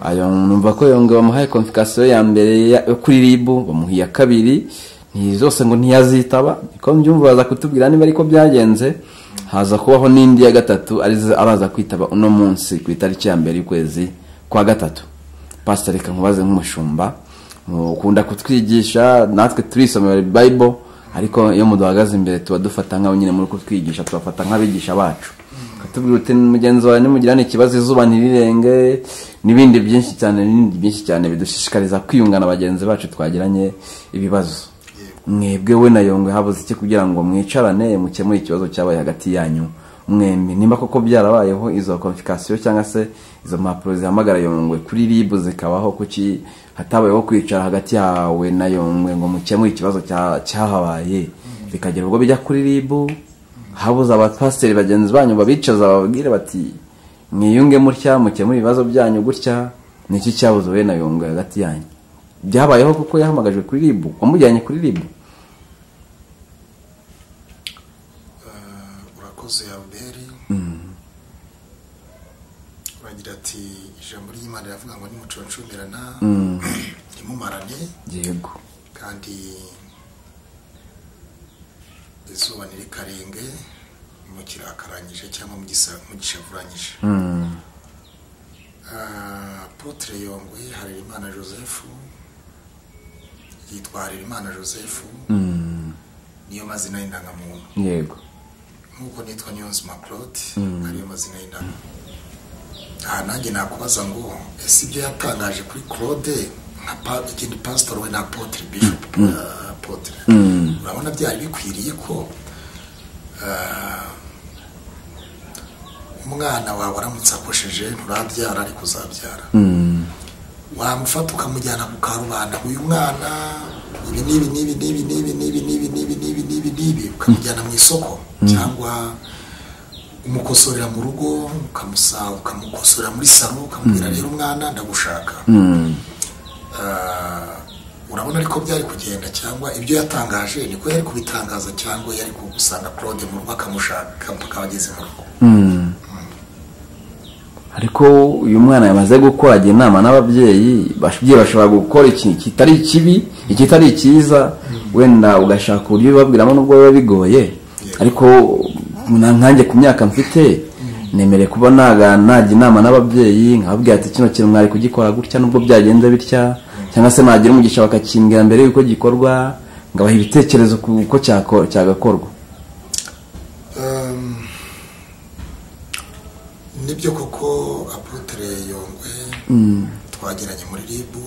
ayo numva ko yonga bamuhaye konfikasiyo ya mbere yo kuri ribu bamuha iya kabiri zose ngo ntiyazitaba niko mbyumva baza kutubwira niba ariko byagenze haza kubaho n'indi ya gatatu arizo abaza kwitaba uno munsi ku itariki ya mbere y'ukwezi kwa gatatu pasiteri reka nkubaze nk'umushumba mukunda kutwigisha natwe turisomera bayibo ariko iyo muduhagaze imbere tuba dufata nk'aho nyine muri kutwigisha tubafata nk'abigisha bacu katubwira uti mugenzi wawe nimugirane ikibazo izuba ntirirenge n'ibindi byinshi cyane n'ibindi byinshi cyane bidushishikariza kwiyungana bagenzi bacu twagiranye ibibazo mwebwe we na yongwe habuze iki kugira ngo mwicarane mukemure ikibazo cyabaye hagati yanyu mwembi nimba koko byarabayeho izo konfikasiyo cyangwa se izo mpapuro zihamagara yongwe kuri ribu zikabaho kuki hatabayeho kwicara hagati yawe na yongwe ngo mukemure ikibazo cyahabaye bikagera ubwo bijya kuri ribu habuze abapasiteri bagenzi banyu babicaza bababwire bati mwiyunge mutya mukemure ibibazo byanyu gutya niki cyabuze we na yongwe hagati yanyu byabayeho kuko yahamagajwe kuri ribu wamujyanye kuri ribu urakoze alberi uragira ati ijambo ry'imana riravuga ngo nimuconcumirana ntimumarane yego kandi izuba ntirikarenge mukirakarangije cyangwa mugishavuranyije apotre yongwe harerimana joseph yitwa harerimana joseph niyo mazina y'indangamuntu yego nk'uko nitwa nyonzima claude ariyo mazina y'indangamuntu aha nanjye nakubaza ngo ese ibyo yatangaje kuri claude nka pa- ikindi pastor we na apotre bishop eh, apotre urabona byari bikwiriye ko eh, umwana wawe aramutse akosheje nturabyara ariko uzabyara wamufata ukamujyana ku karubanda uyu mwana ibi n'ibi n'ibi n'ibi n'ibi n'ibi n'ibi n'ibi n'ibi n'ibi n'ibi ukamujyana mu isoko cyangwa umukosorera mu rugo ukamusa ukamukosorera muri salo ukamubwira rero umwana ndagushaka Ah, urabona ariko byari kugenda cyangwa ibyo yatangaje niko yari kubitangaza cyangwa yari kugusanga claude mu rugo akamushaka mpaka abageze mu rugo ariko uyu mwana yamaze gukora agira inama n'ababyeyi ababyeyi bashobora gukora ikintu kitari kibi ikitari cyiza wenda ugashaka uburyo ubibabwiramo nubwo biba bigoye ariko na- nkanjye ku myaka mfite nemereye kuba naga- najya inama n'ababyeyi nkababwira ati kino kintu mwari kugikora gutya nubwo byagenze bitya cyangwa se nagira umugisha bakakimbwira mbere y'uko gikorwa ngabaha ibitekerezo ku uko cyako- cyagakorwa Um, nibyo koko apotere yongwe twagiranye muri ribu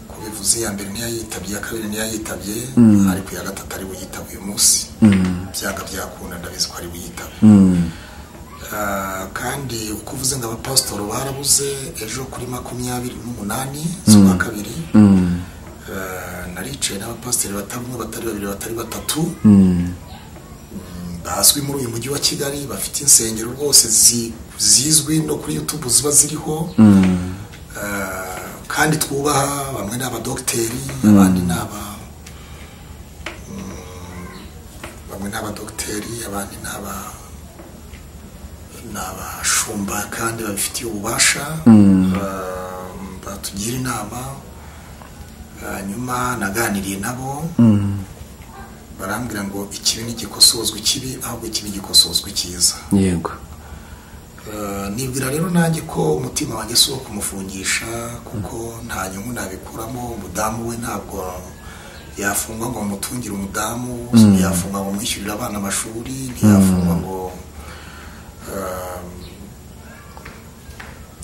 kubivuze iya mbere niyo yitabye iya kabiri niyo yitabye ariko iya gatatu ari buyitabe uyu munsi byanga byakunda ndabizi ko ari buyitabe Ah, kandi uko uvuze ngo abapasitori barabuze ejo kuri makumyabiri n'umunani z'ukwa kabiri Ah, naricaye n'abapasitori batari umwe batari babiri batari batatu bazwi muri uyu mujyi wa kigali bafite insengero rwose zi- zizwi no kuri youtube ziba ziriho Eh, kandi twubaha bamwe ni abadogiteri abandi ni aba mm, bamwe ni abadogiteri abandi ni aba ni abashumba kandi babifitiye ububasha Eh, batugira inama hanyuma naganiriye nabo barambwira ngo ikibi ntigikosozwa ikibi ahubwo ikibi gikosozwa icyiza yego Eh, nibwira rero nanjye ko umutima wanjye si uwo kumufungisha kuko nta nyungu nabikuramo umudamu we ntabwo yafungwa ngo mutungire umudamu ntiyafungwa ngo mwishyurire abana amashuri ntiyafungwa ngo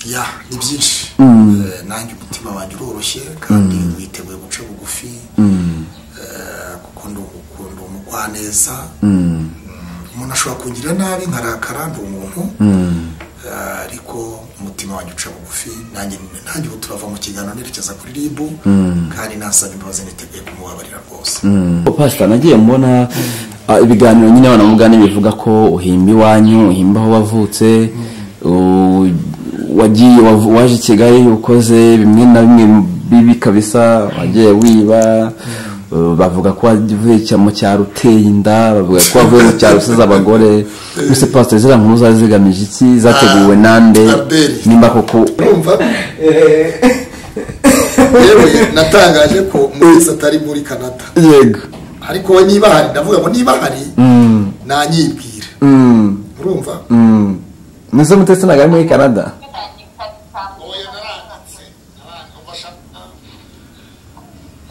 eh, ya ni byinshi Eh, nanjye umutima wanjye uroroshye kandi witeguye guca bugufi eh, kuko ndi umukunda umugwaneza umuntu ashobora kungirira nabi nkarakara ndi umuntu Eh, ariko umutima wanjye uca bugufi nanjye nanjye ubu turava mu kiganiro nerekeza kuri ribu kandi nasabye imbabazi niteguye kumubabarira rwose pasita nagiye mbona ah, ibiganiro nyine abana mugani bivuga ko uhimba iwanyu uhimba aho wavutse u- wagiye wav- waje i kigali ukoze bimwe na bimwe bibi kabisa wagiye wiba Uh, bavuga ko avuye cya- mu cyaro uteye inda bavuga ko avuye mu cyaro usize abagore mbese pasiteri ziriya nkuru zari zigamije iki zateguwe nande Albert. nimba koko urumva yewe natangaje ko muri atari muri canada yego ariko we niba hari ndavuga ngo niba hari nanyibwira Mm, urumva mm. mwese mutetse nagari muri canada oya naranditse naranditse bashaka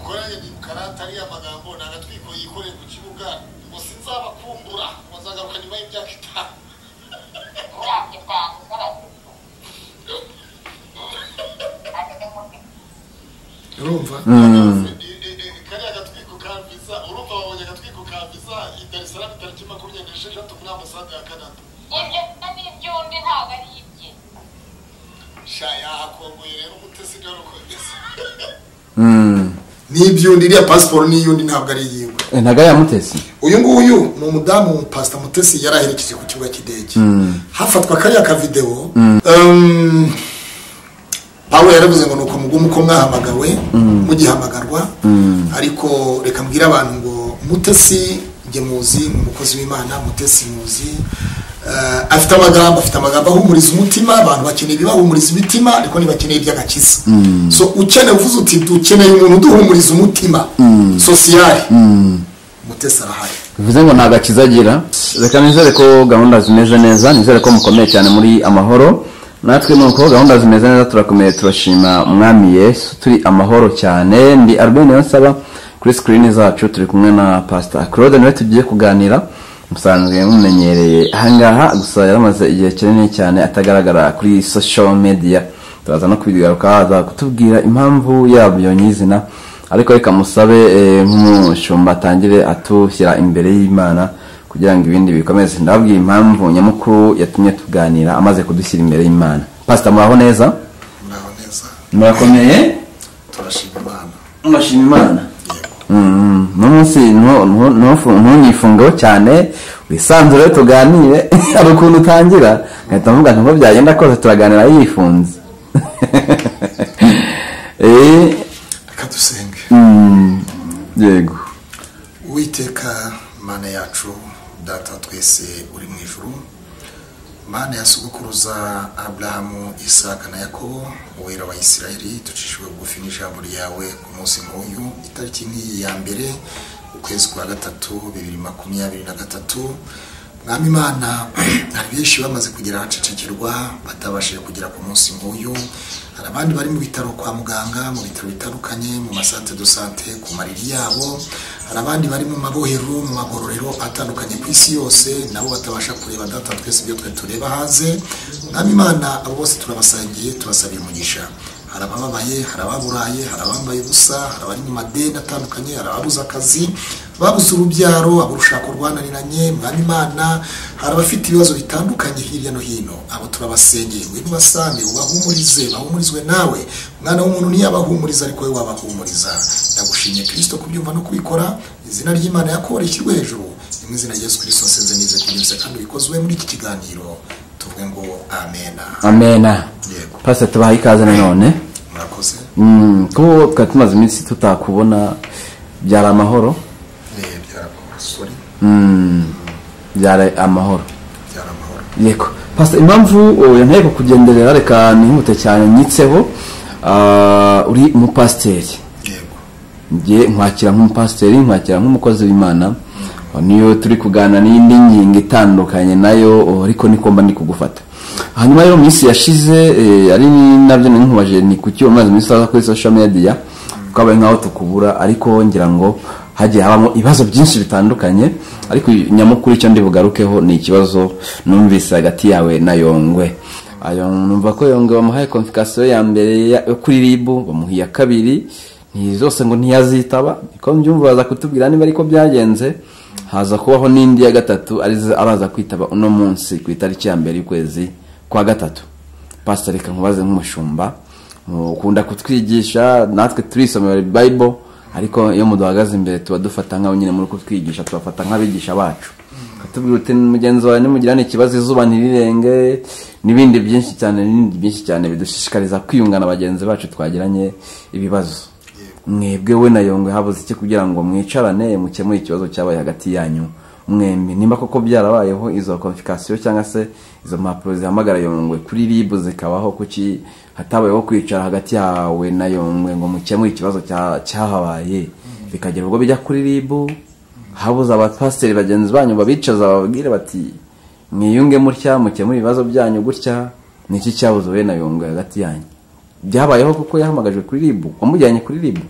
koranye ni karata ariya magambo ni agatwiko yikoreye ku kibuga ngo sinzabakumbura ngo nzagaruka nyuma y'imyaka itanu urumva kariya gatwiko ka visa urumva wabonye agatwiko ka visa i dar es salaam tariki makumyabiri n'esheshatu muri ambasade ya canada sha yahakomboye rero umutesi garuko Mm. n'ibyundi iriya pasiporo n'iyundi ntabwo ari iyiwe Eh, ntago yamutetse uyu nguyu ni umudamu pasita mutesi yari aherekeje ku kibuga cy'indege hafatwa kariya kavidewo Ehm, pawulo yaravuze ngo ni ukumugumu ko mwahamagawe mugihamagarwa ariko reka mbwire abantu ngo mutesi njye muzi ni umukozi w'imana mutesi muzi Eh, afite amagambo afite amagambo ahumuriza umutima abantu bakeneye ibibahumuriza imitima ariko ntibakeneye iby'agakiza so ukeneye uvuze uti dukeneye umuntu uduhumuriza umutima sosiyari mutesi arahari bivuze ngo nta gakiza agira reka nizere ko gahunda zimeze neza nizere ko mukomeye cyane muri amahoro natwe nuko gahunda zimeze neza turakomeye turashima umwami yesu turi amahoro cyane ndi albert niyonsaba kuri sikirini zacu turi kumwe na pasita claude nawe tugiye kuganira musanzwe mumenyereye ahangaha gusa yaramaze igihe kinini cyane atagaragara kuri social media turaza no kubigaruka aza kutubwira impamvu yabyo nyizina ariko reka musabe eh, nk'umushumba atangire atushyira imbere y'imana kugira ngo ibindi bikomeze ndababwira impamvu nyamukuru yatumye tuganira amaze kudushyira imbere y'imana pasita muraho neza muraho neza murakomeye turashima imana murashima imana Mm, uno munsi ntu- ntu- ntufu- ntunyifungeho cyane wisanzure tuganire hari ukuntu utangira ngahita mvuga nti uko byagenda kose turaganira yifunze Eh, reka dusenge mm, yego uwiteka mana yacu data wa twese uri mu ijuru mana ya sogokuruza aburahamu isaka na yakobo uwera wa isirayeli ducishijwe bugufi n'ijambo ryawe ku munsi nk'uyu itariki nk'iyi ya mbere ukwezi kwa gatatu bibiri makumyabiri na gatatu mwami imana hari benshi bamaze kugera ahacecekirwa batabashije kugera ku munsi nk'uyu hari abandi bari mu bitaro kwa muganga mu bitaro bitandukanye mu masante do sante ku mariri yabo hari abandi bari mu mabohero mu magororero atandukanye ku isi yose nabo batabasha kureba data twese ibyo twe tureba hanze mwami imana abo bose turabasangiye tubasabira umugisha hari abababaye hari ababuraye hari abambaye ubusa hari abari mu madeni atandukanye hari ababuze akazi babuze urubyaro ab'urushako rwananiranye mwami imana hari abafite ibibazo bitandukanye hirya no hino abo turabasengeye ngwino ubasange ubahumurize bahumurizwe nawe mwana w'umuntu ntiyabahumuriza ariko wowe wabahumuriza ndagushimye kirisito kubyumva no kubikora izina ry'imana yakora rishyirwe hejuru ni mu izina rya yesu kirisito nsenze nize kunyuze kandi bikozwe muri iki kiganiro tuvuge ngo amena amena Yego. pasita tubaha ikaze nanone murakoze Mm, kuko twari tumaze iminsi tutakubona byari amahoro Eh, byarakomeye sorry Mm, byari amahoro byaramahoro yego pasita impamvu oh, iyo ntego kugenderera reka nihute cyane nyitseho ah, uri umupasiteri yego njye nkwakira nk'umupasiteri nkwakira nk'umukozi w'imana niyo turi kuganira n'indi ngingo itandukanye nayo oh, ariko niko mba ndi kugufata hanyuma rero mu minsi yashize eh, ari nabyo ninkubaje ni kuki umaze iminsi aza kuri social media twabaye nk'aho tukubura ariko ngira ngo hagiye habamo ibibazo byinshi bitandukanye ariko nyamukuru icyo ndi bugarukeho ni ikibazo numvise hagati yawe na yongwe ayo numva ko yongeye bamuhaye konfikasiyo ya mbere ya- yo kuri ribu bamuha iya kabiri ni zose ngo ntiyazitaba niko mbyumva baza kutubwira niba ariko byagenze haza kubaho n'indi ya gatatu arizo abaza kwitaba uno munsi ku itariki ya mbere y'ukwezi kwa gatatu pasita reka nkubaze nk'umushumba ukunda kutwigisha natwe turisomera bayibolo ariko iyo muduhagaze imbere tuba dufata nk'aho nyine muri kutwigisha tubafata nk'abigisha bacu tubwira uti mugenzi wawe nimugirane ikibazo izuba ntirirenge n'ibindi byinshi cyane n'ibindi byinshi cyane bidushishikariza kwiyungana bagenzi bacu twagiranye ibibazo mwebwe we na yongwe habuze iki kugira ngo mwicarane mukemure ikibazo cyabaye hagati yanyu mwembi nimba koko byarabayeho izo konfikasiyo cyangwa se izo mpapuro zihamagara yongwe kuri ribu zikabaho kuki hatabayeho kwicara hagati yawe na yongwe ngo mukemure ikibazo cya- cyahabaye bikagera ubwo bijya kuri ribu habuze abapasiteri bagenzi banyu babicaza bababwire bati mwiyunge mutya mukemure ibibazo byanyu gutya ni iki cyabuze we na yongwe hagati yanyu byabayeho kuko yahamagajwe kuri ribu wamujyanye kuri ribu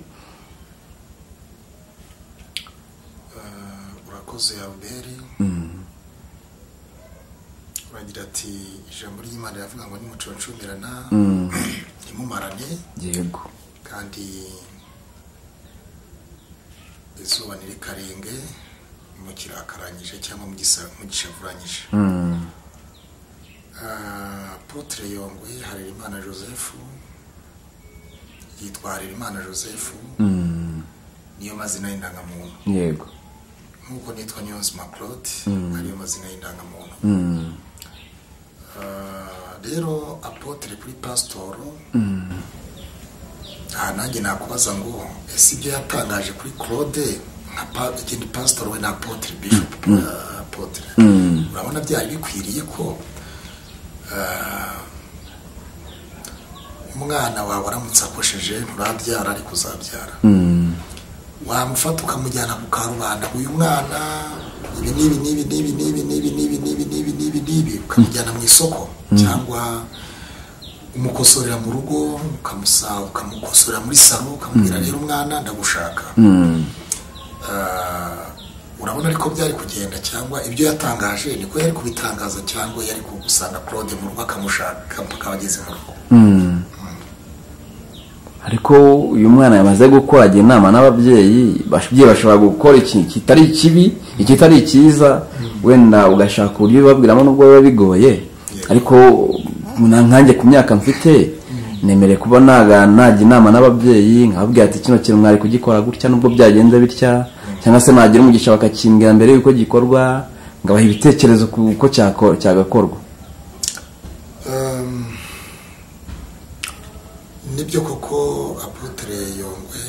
Eh, urakoze albert uragira ati ijambo ry'imana riravuga ngo nimuconcumirana ntimumarane yego kandi izuba ntirikarenge mukirakaranyije cyangwa mugisa- mugishavuranyije Ah, apotre yongwe harerimana joseph yitwa harerimana joseph niyo mazina y'indangamuntu yego nk'uko nitwa nyonzima claude ariyo mazina y'indangamuntu Ah, rero apotre kuri pasitoro aha nanjye nakubaza ngo ese ibyo yatangaje kuri claude nka pa- ikindi pasitoro we na apotre bishop ah, apotre urabona byari bikwiriye ko ah, umwana wawe aramutse akosheje nturabyara ariko uzabyara wamufata ukamujyana ku karubanda uyu mwana ibi n'ibi n'ibi n'ibi n'ibi n'ibi n'ibi n'ibi n'ibi n'ibi n'ibi ukamujyana mu isoko cyangwa umukosorera mu rugo ukamusa ukamukosorera muri salo ukamubwira rero umwana ndagushaka Ah, urabona ariko byari kugenda cyangwa ibyo yatangaje niko yari kubitangaza cyangwa yari kugusanga claude mu rugo akamushaka mpaka abageze mu rugo ariko uyu mwana yamaze gukora ajya inama n'ababyeyi ababyeyi bashobora gukora ikintu kitari kibi ikitari cyiza wenda ugashaka uburyo ubibabwiramo nubwo biba bigoye ariko na nkanjye ku myaka mfite nemere kuba naga- najya inama n'ababyeyi nkababwira ati kino kintu mwari kugikora gutya nubwo byagenze bitya cyangwa se nagira umugisha bakakimbwira mbere y'uko gikorwa ngabaha ibitekerezo ku uko cyako- cyagakorwa Um, nibyo koko apotre yongwe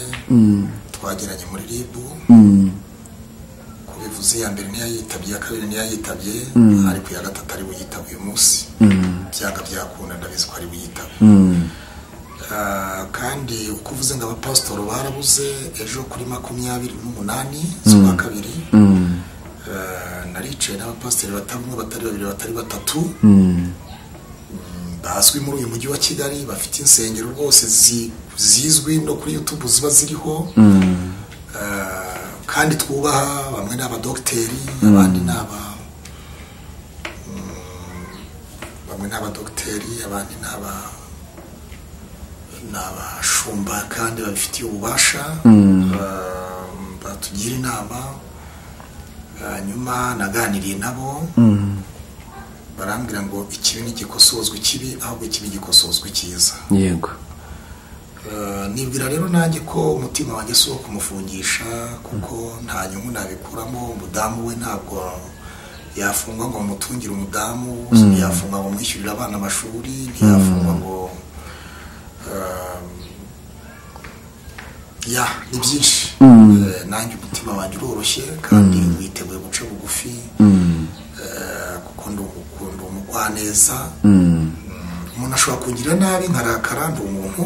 twageranye muri ribu kubivuze iya mbere niyo yitabye iya kabiri niyo yitabye ariko iya gatatu ari buyitabe uyu munsi byanga byakunda ndabizi ko ari buyitabe Ah, kandi uko uvuze ngo abapasitori barabuze ejo kuri makumyabiri n'umunani z'ukwa kabiri Ah, naricaye n'abapasitori batari umwe batari babiri batari batatu bazwi muri uyu mujyi wa kigali bafite insengero rwose zi- zizwi no kuri youtube ziba ziriho Eh, kandi twubaha bamwe ni abadogiteri abandi ni aba mm, bamwe ni abadogiteri abandi ni aba ni abashumba kandi babifitiye ububasha Eh, batugira inama hanyuma naganiriye nabo barambwira ngo ikibi ntigikosozwa ikibi ahubwo ikibi gikosozwa icyiza yego Eh, nibwira rero nanjye ko umutima wanjye si uwo kumufungisha kuko nta nyungu nabikuramo umudamu we ntabwo yafungwa ngo mutungire umudamu ntiyafungwa ngo mwishyurire abana amashuri ntiyafungwa ngo eh, ya ni byinshi Eh, nanjye umutima wanjye uroroshye kandi witeguye guca bugufi Eh, kuko ndi umu- ndi umugwaneza umuntu ashobora kungirira nabi nkarakara ndi umuntu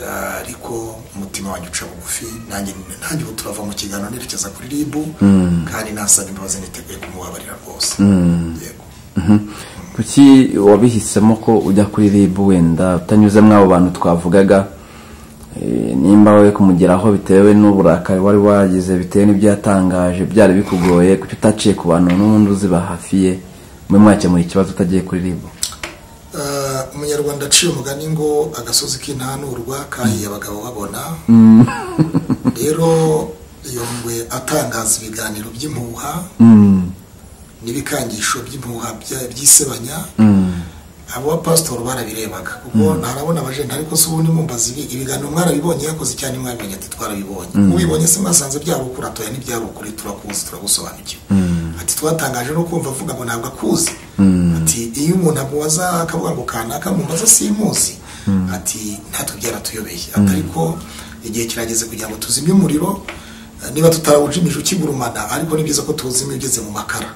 Eh, ariko umutima wanjye uca bugufi nanjye nanjye ubu turava mu kiganiro nerekeza kuri ribu kandi nasaba imbabazi niteguye kumubabarira rwose yego kuki wabihisemo ko ujya kuri rib wenda utanyuze muri abo bantu twavugaga Eh, nimba we kumugeraho bitewe n'uburakari wari wagize bitewe n'ibyo yatangaje byari bikugoye kuki utaciye ku bantu n'ubundi uzi bahafiye mwe mwakemura ikibazo utagiye kuri rib Eh, umunyarwanda aciye umugani ngo agasozi k'intanurwa kahiye abagabo babona rero yongwe atangaza ibiganiro by'impuha n'ibikangisho by'impuha bya- by'isebanya abo bapasitori barabirebaga kuko ntarabona abajenti ariko se ubundi mumbaza ibi ibiganiro mwarabibonye yakoze cyane mwabibonye ati twarabibonye ubibonye se mwasanze byari ukuri atoya ntibyari ukuri turakuzi turagusobanukiwe ati twatangaje no kumva avuga ngo ntabwo akuzi ati iyo umuntu amubaza akavuga ngo kanaka mumbaza simuzi ati natwe byaratuyobeye ati ariko igihe kirageze kugira ngo tuzimye umuriro eh, niba tutawujimije ukigurumana ariko ni byiza ko tuwuzimya ugeze mu makara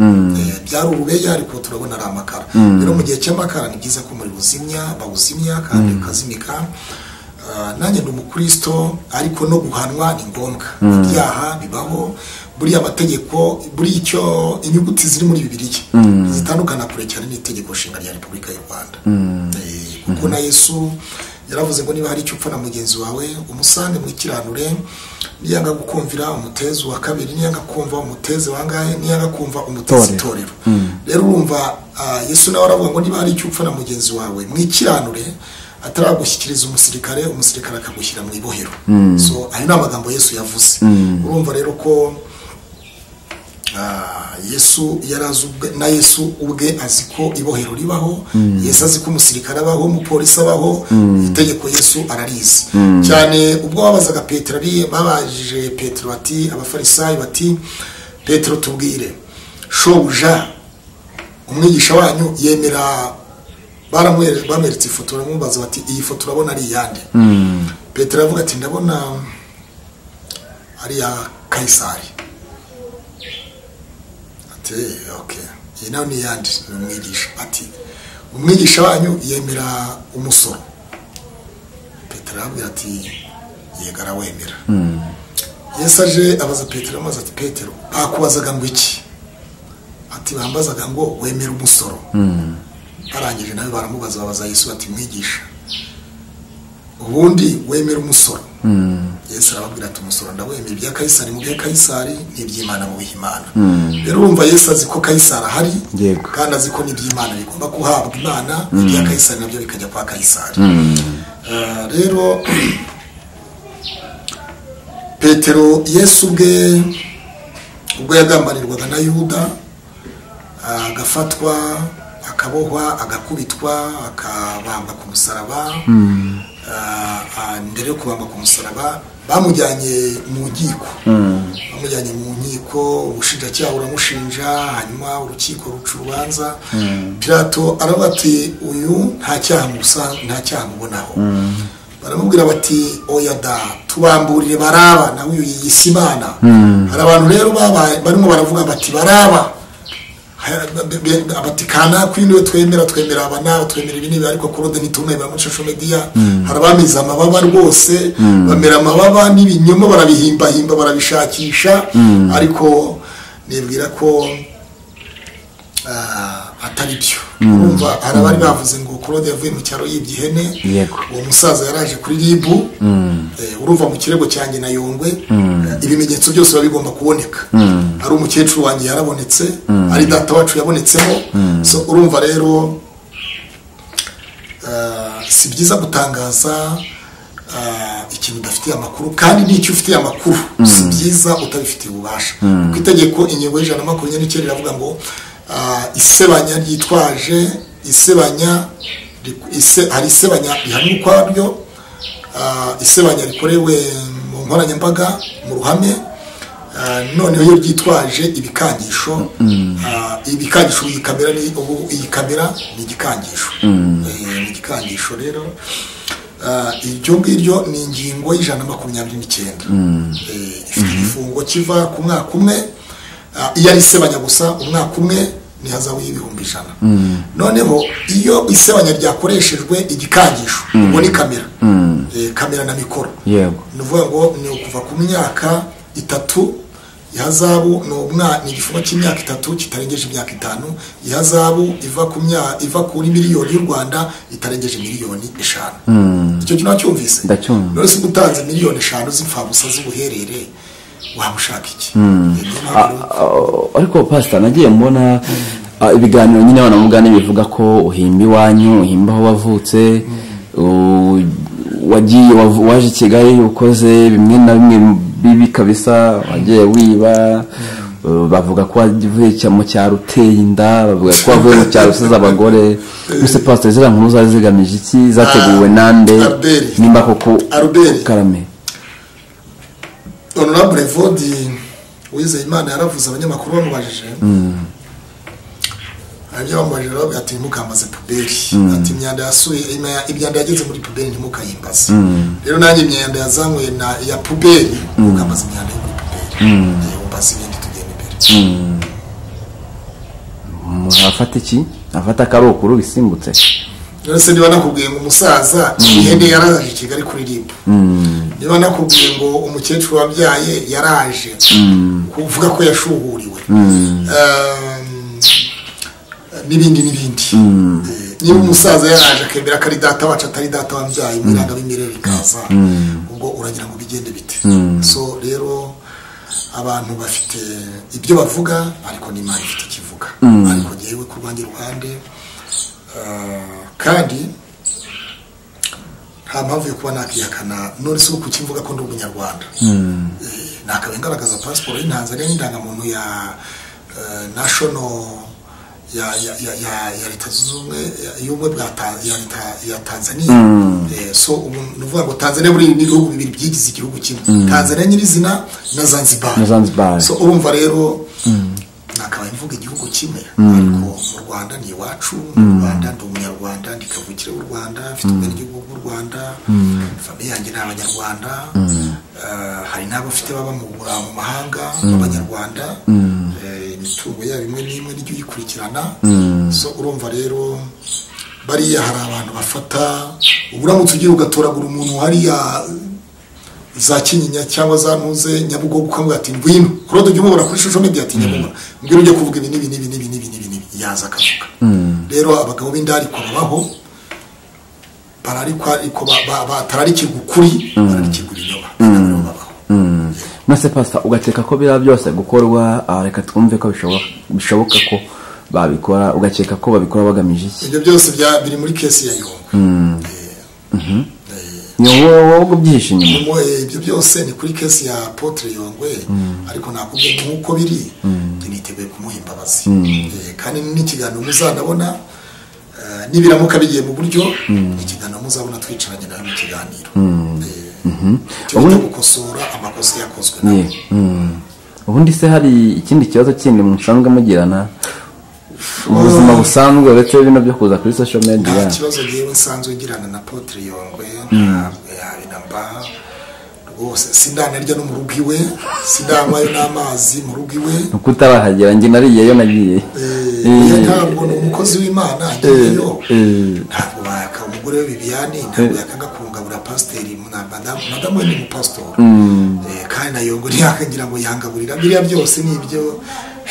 Eh, byari urubeya ariko turabona ari amakara rero mu gihe cy'amakara ni byiza ko umuriro uzimya bawuzimya kandi ukazimika Ah, nanjye ndi umukristo ariko no guhanwa ni ngombwa ibyaha bibaho buriya amategeko buriya icyo inyuguti ziri muri bibiliya zitandukana kure cyane n'itegeko nshinga rya repubulika y'u rwanda Eh, kuko na yesu yaravuze ngo niba hari icyo upfa na mugenzi wawe umusange mwikiranure niyanga gukumvira umutezi wa kabiri niyanga kumva umutezi wangahe niyanga kumva umutezi Itorero. itorero rero urumva ah, yesu nawe aravuga ngo niba hari icyo upfa na mugenzi wawe mwikiranure ataragushyikiriza umusirikare umusirikare akagushyira mu ibohero so ayo ni amagambo yesu yavuze urumva rero ko Ah, yesu yari azi ubwe- na yesu ubwe azi ko ibohero ribaho yesu azi ko umusirikare abaho umupolisi abaho itegeko yesu ararizi cyane ubwo babazaga petero ari babajije petero bati abafarisayo bati petero tubwire shobuja umwigisha wanyu yemera baramwe- bamweretse ifoto baramubaza bati iyi foto urabona ari iyande petero aravuga ati ndabona ari iya kayisari ati okay iyi nayo ni iyande ni umwigisha ati umwigisha wanyu yemera umusoro petero arabwira ati yego arawemera yesu aje abaza petero amaze ati petero bakubazaga ngo iki ati bambazaga ngo wemera umusoro barangije nawe baramubaza babaza yesu bati mwigisha ubundi wemera umusoro yesu arababwira ati umusoro ndawemera ibya kayisari mu bya kayisari ni iby'imana mu bihimana rero urumva yesu azi ko kayisari ahari Yego. kandi azi ko n'iby'imana bigomba guhabwa imana ibya kayisari nabyo bikajya kwa kayisari Eh, rero petero yesu ubwe ubwo yagambanirwaga na yuda agafatwa akabohwa agakubitwa akabambwa ku musaraba Ah, ah, mbere yo kubambwa ku musaraba bamujyanye mu nkiko bamujyanye mu nkiko ubushinjacyaha buramushinja hanyuma urukiko ruca urubanza pirato aravuga ati uyu nta cyaha musa nta cyaha mubonaho baramubwira bati oya da tubamburire baraba nawe uyu yiyise imana hari abantu rero babaye barimo baravuga bati baraba Ha- be- be- be- bati kanaka uyu niwe twemera twemera aba nawe twemera ibi n'ibi ariko kurode ntitume bamushasho mediya hari abamize amababa rwose bamera amababa n'ibinyoma barabihimbahimba barabishakisha ariko nibwira ko ah, atari byo urumva hari abari bavuze ngo kurode yavuye mu cyaro yibye ihene Yego. uwo musaza yaraje kuri ribu eh, urumva mu kirego cyanjye na yongwe eh, ibimenyetso byose biba bigomba kuboneka ari umukecuru wanjye yarabonetse ari data wacu yabonetsemo so urumva rero eh, si byiza gutangaza eh, ikintu udafitiye amakuru kandi n'icyo ufitiye amakuru si byiza utabifitiye ububasha ku itegeko ingingo y'ijana na makumyabiri n'icyenda iravuga ngo eh, isebanya ryitwaje isebanya ri- ise- hari isebanya rihanwa ukwaryo ah, isebanya rikorewe mu nkoranyambaga mu ruhame ah, noneho iyo ryitwaje ibikangisho ah, ibikangisho iyi kamera ni ubu iyi kamera ni igikangisho Eh, ni igikangisho rero Ah, iryo ngiryo ni ingingo y'ijana na makumyabiri n'icyenda Eh, ifite igifungo kiva ku mwaka umwe Ah, iyo ari isebanya gusa umwaka umwe ntihazaho y'ibihumbi ijana noneho iyo isebanya ryakoreshejwe igikangisho ubwo ni kamera Eh, kamera na mikoro yego ni ukuvuga ngo ni ukuva ku myaka itatu ihazabu ni umwana ni igifungo cy'imyaka itatu kitarengeje imyaka itanu ihazabu iva ku mya iva kuri miliyoni y'u rwanda itarengeje miliyoni eshanu icyo kintu wacyumvise Ndacyumva. none se uba utanze miliyoni eshanu z'imfabusa z'ubuherere waba ushaka iki Niyo mpamvu rero- Ah, ariko pasita nagiye mbona ah, ibiganiro nyine abana mugani bivuga ko uhimba iwanyu uhimba aho wavutse u- wagiye wav- waje i kigali ukoze bimwe na bimwe bibi kabisa wagiye wiba uh, bavuga ko wavuye cya- mu cyaro uteye inda bavuga ko wavuye mu cyaro usize abagore mbese pasita ziriya nkuru zari zigamije iki zateguwe Ah, nande Albert. nimba koko Albert. karame honorable vodi uwizeye imana yaravuze abanyamakuru bamubajije nabyo bamubajije bavuga ati ntimukambaze puberi ati imyanda yasuye ima- imyanda yageze muri puberi ntimukayimbaze rero nanjye imyanda yazanywe na ya puberi mukambaza imyanda yo muri puberi Niyo mbaza ibindi tugenda imbere umuntu afata iki afata akarokuru bisimbutse rero se niba nakubwiye ngo umusaza ihene yaraje i kigali kuririmba niba nakubwiye ngo umukecuru wabyaye yaraje kuvuga ko yashuhuriwe Um, n'ibindi n'ibindi Eh, niba umusaza yaraje akemera ko ari data wacu atari data wabyaye umwana w'imirere ikaza ubwo uragira ngo bigende bite so rero abantu bafite ibyo bavuga ariko n'imana ifite ikivuga ariko ngewe ku rwanjye ruhande Ah, kandi nta mpamvu yo kuba nakihakana none si uko ukivuga ko ndi umunyarwanda Eh, nakabaye ngaragaza pasiporo y'intanzaniya n'indangamuntu ya eh, national ya ya ya ya- ya leta zunze ubumwe y'ubumwe bwa Ta- ya leta ya tanzaniya Eh, so ubu- ni ukuvuga ngo tanzaniya buriya ni ibihugu bibiri byigize igihugu kimwe tanzaniya nyirizina na zanzibar Na Zanzibar. so urumva rero nakabaye mvuga igihugu kimwe ariko mu rwanda ni iwacu mu rwanda ndi umunyarwanda ndi kavukire w'u rwanda mfite ubwene igihugu bw'u rwanda famiye yanjye ni abanyarwanda Eh, hari n'abo mfite baba mu bura- mu mahanga b'abanyarwanda Eh, imitungo yabo imwe n'imwe nijya uyikurikirana so urumva rero bariya hari abantu bafata uburamutse ugiye ugatoragura umuntu hariya za kinyinya cyangwa za ntuze nyabugogo ukavuga ati ngwino kurode ujya umubona kuri shusho n'ibyo ati nyabugogo ngwino ujye kuvuga ibi n'ibi n'ibi n'ibi n'ibi n'ibi n'ibi yaza akavuga rero abagabo b'indarikwa babaho bararikwa ariko ba- ba- batararikirwa ukuri bararikirwa ibinyoma nabo babaho mwese pasita ugakeka ko biriya byose gukorwa ah, reka twumve ko bishoboka bishoboka ko babikora ugakeka ko babikora bagamije iki ibyo byose bya- biri muri kesi ya yongo ni wowe wowe ubyihishe inyuma Mu- eh, ibyo byose ni kuri kesi ya potere yongwe ariko nakubwiye nk'uko biri niteguye kumuha imbabazi Eh, kandi n'ikiganiro muzanabona eh, nibiramuka bigiye mu buryo ikiganiro muzabona twicaranye nawe mu kiganiro cyo gukosora amakosa yakozwe nawe Ye, mm. ubundi se hari ikindi kibazo kindi musanzwe mugirana ubuzima busanzwe uretse bino byo kuza kuri social nta media kibazo ngewe nsanzwe ngirana na potere yongwe ntabwo yabinamba rwose sindanarya no mu rugo iwe sindanywayo n'amazi mu rugo iwe nuko utarahagera njye nariyeyo nagiye Eh, Eh, oya, ntabwo ni umukozi w'imana ngezeyo eh. ntabwo waka umugore we bibiyani ntabwo yakaga kungabura pasiteri na madamu madamu we ni umupasitori Eh, kandi na yongo ntiyakagira ngo yangaburira biriya byose ni ibyo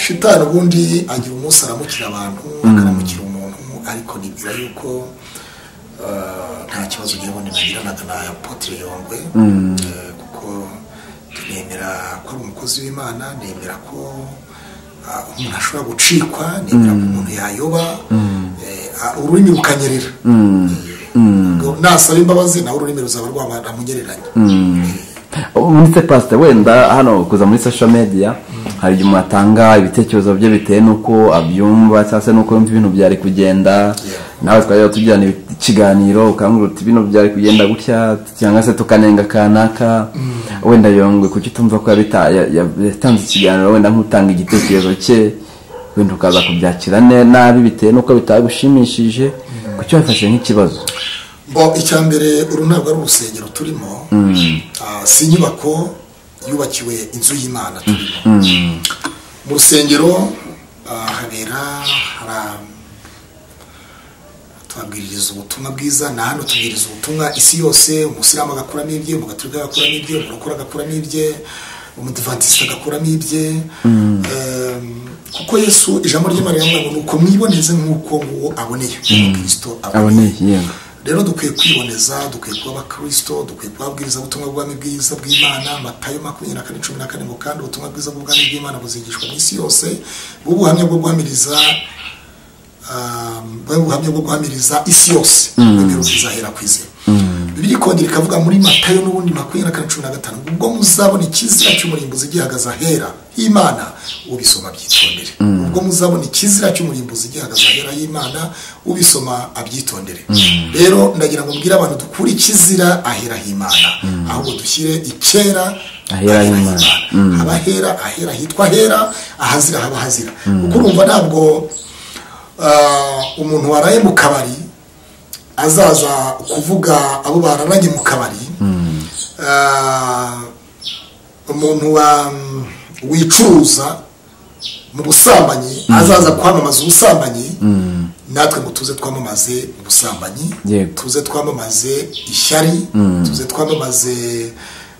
shitani ubundi agira umunsi aramukira abantu akaramukira umuntu ariko nibwira yuko eh, nta kibazo ngewe nagiranaga na apotre yongwe Eh, kuko nemera ko ari umukozi w'imana nemera ko ah, umuntu ashobora gucikwa nemera ko umuntu yayoba Eh, ah, ururimi rukanyerera Eh, nasaba imbabazi nawe ururimi ruzaba rwaramunyereranye ubundi se pasita wenda hano kuza muri social media hari igihe umuntu atanga ibitekerezo bye bitewe n'uko abyumva cyangwa se n'uko yumva ibintu byari kugenda nawe twajya tugirana ibi- ikiganiro ukambwira uti bino byari kugenda gutya cyangwa se tukanenga kanaka wenda yongwe kuki utumva ko yabita- ya- ya- yatanze ikiganiro wenda nk'utanga igitekerezo cye wenda ukaza kubyakira ne- nabi bitewe n'uko bitagushimishije kuki wafashe nk'ikibazo bo icya mbere uru ntabwo ari urusengero turimo Ah, si inyubako yubakiwe inzu y'imana turimo mu rusengero ah, habera hara tubabwiririza ubutumwa bwiza na hano tubwiriza ubutumwa isi yose umusilamu agakuramo ibye umugaturika agakuramo ibye umurokora agakuramo ibye umudivantisita agakuramo ibye Em, kuko yesu ijambo ry'imana riravuga ngo nuko mwiboneze nk'uko nguwo aboneye umukristo aboneye yego rero dukwiye kwiboneza dukwiye kuba abakristo dukwiye kuba ababwiriza ubutumwa bw'ubwami bwiza bw'imana matayo makumyabiri na kane cumi na kane ngo kandi ubutumwa bwiza bw'ubwami bw'imana buzigishwa mu isi yose bube ubuhamya bwo guhamiriza um, bube ubuhamya bwo guhamiriza isi yose ibintu bizahera ku izina bibiri ikongera ikavuga muri matayo n'ubundi makumyabiri na kane cumi na gatanu ngo ubwo muzabona ikizira cy'umurimbuzi gihagaze ahera h'imana ubisoma abyitondere ubwo muzabona ikizira cy'umurimbuzi gihagaze ahera h'imana ubisoma abyitondere rero ndagira ngo mbwire abantu dukure ikizira ahera h'imana ahubwo dushyire ikera Ahera h'Imana. haba hera ahera hitwa hera ahazira haba hazira kuko urumva ntabwo ah, umuntu waraye mu kabari azaza kuvuga abo bararanye mu kabari Ah, umuntu wa- wicuruza mu busambanyi azaza kwamamaza ubusambanyi natwe ngo tuze twamamaze ubusambanyi Yego. tuze twamamaze ishyari tuze twamamaze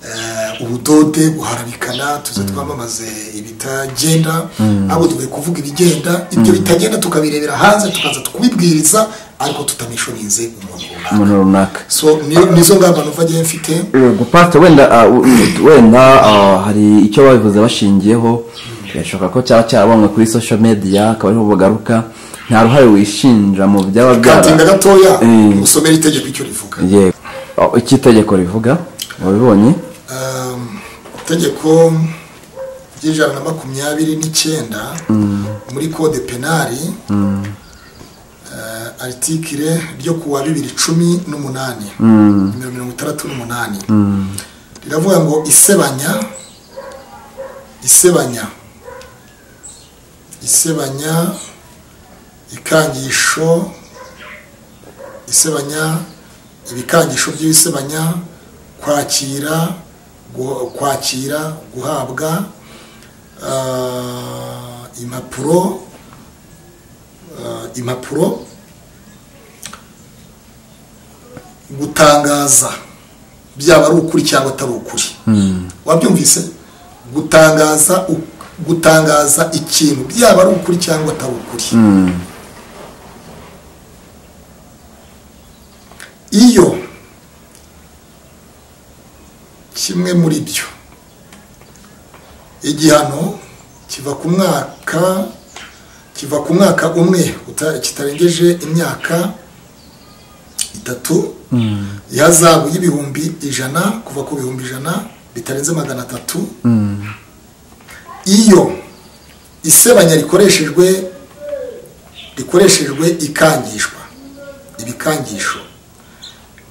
eh, ubudode guharabikana tuze twamamaze ibitagenda abo tugiye kuvuga ibigenda ibyo bitagenda tukabirebera hanze tukaza tukubibwiriza ariko tutamishoninze umuntu runaka umuntu runaka so ni- nizo ngamba numva agiye mfite yego pastor wenda ah, u- u- wenda ah, hari icyo babivuze bashingiyeho birashoboka ko cyaba cyarabonwe kuri social media akaba ariho bagaruka nta ruhare wishinja mu byaba katinda byara gatoya Eh. musomere itegeko icyo rivuga yego Oh, icyo itegeko rivuga wabibonye Um, itegeko ry'ijana na makumyabiri n'icyenda muri kode penari eh, aritikire ryo ku wa bibiri cumi n'umunani nimero mirongo itandatu n'umunani riravuga ngo isebanya isebanya isebanya ikangisho isebanya ibikangisho by'ibisebanya kwakira gu- kwakira guhabwa ah, impapuro ah, impapuro gutangaza byaba ari ukuri cyangwa atari ukuri wabyumvise gutangaza u- gutangaza ikintu byaba ari ukuri cyangwa atari ukuri iyo kimwe muri byo igihano kiva ku mwaka kiva ku mwaka umwe uta- kitarengeje imyaka itatu ihazabu y'ibihumbi ijana kuva ku bihumbi ijana bitarenze magana atatu iyo isebanya rikoreshejwe rikoreshejwe ikangishwa ibikangisho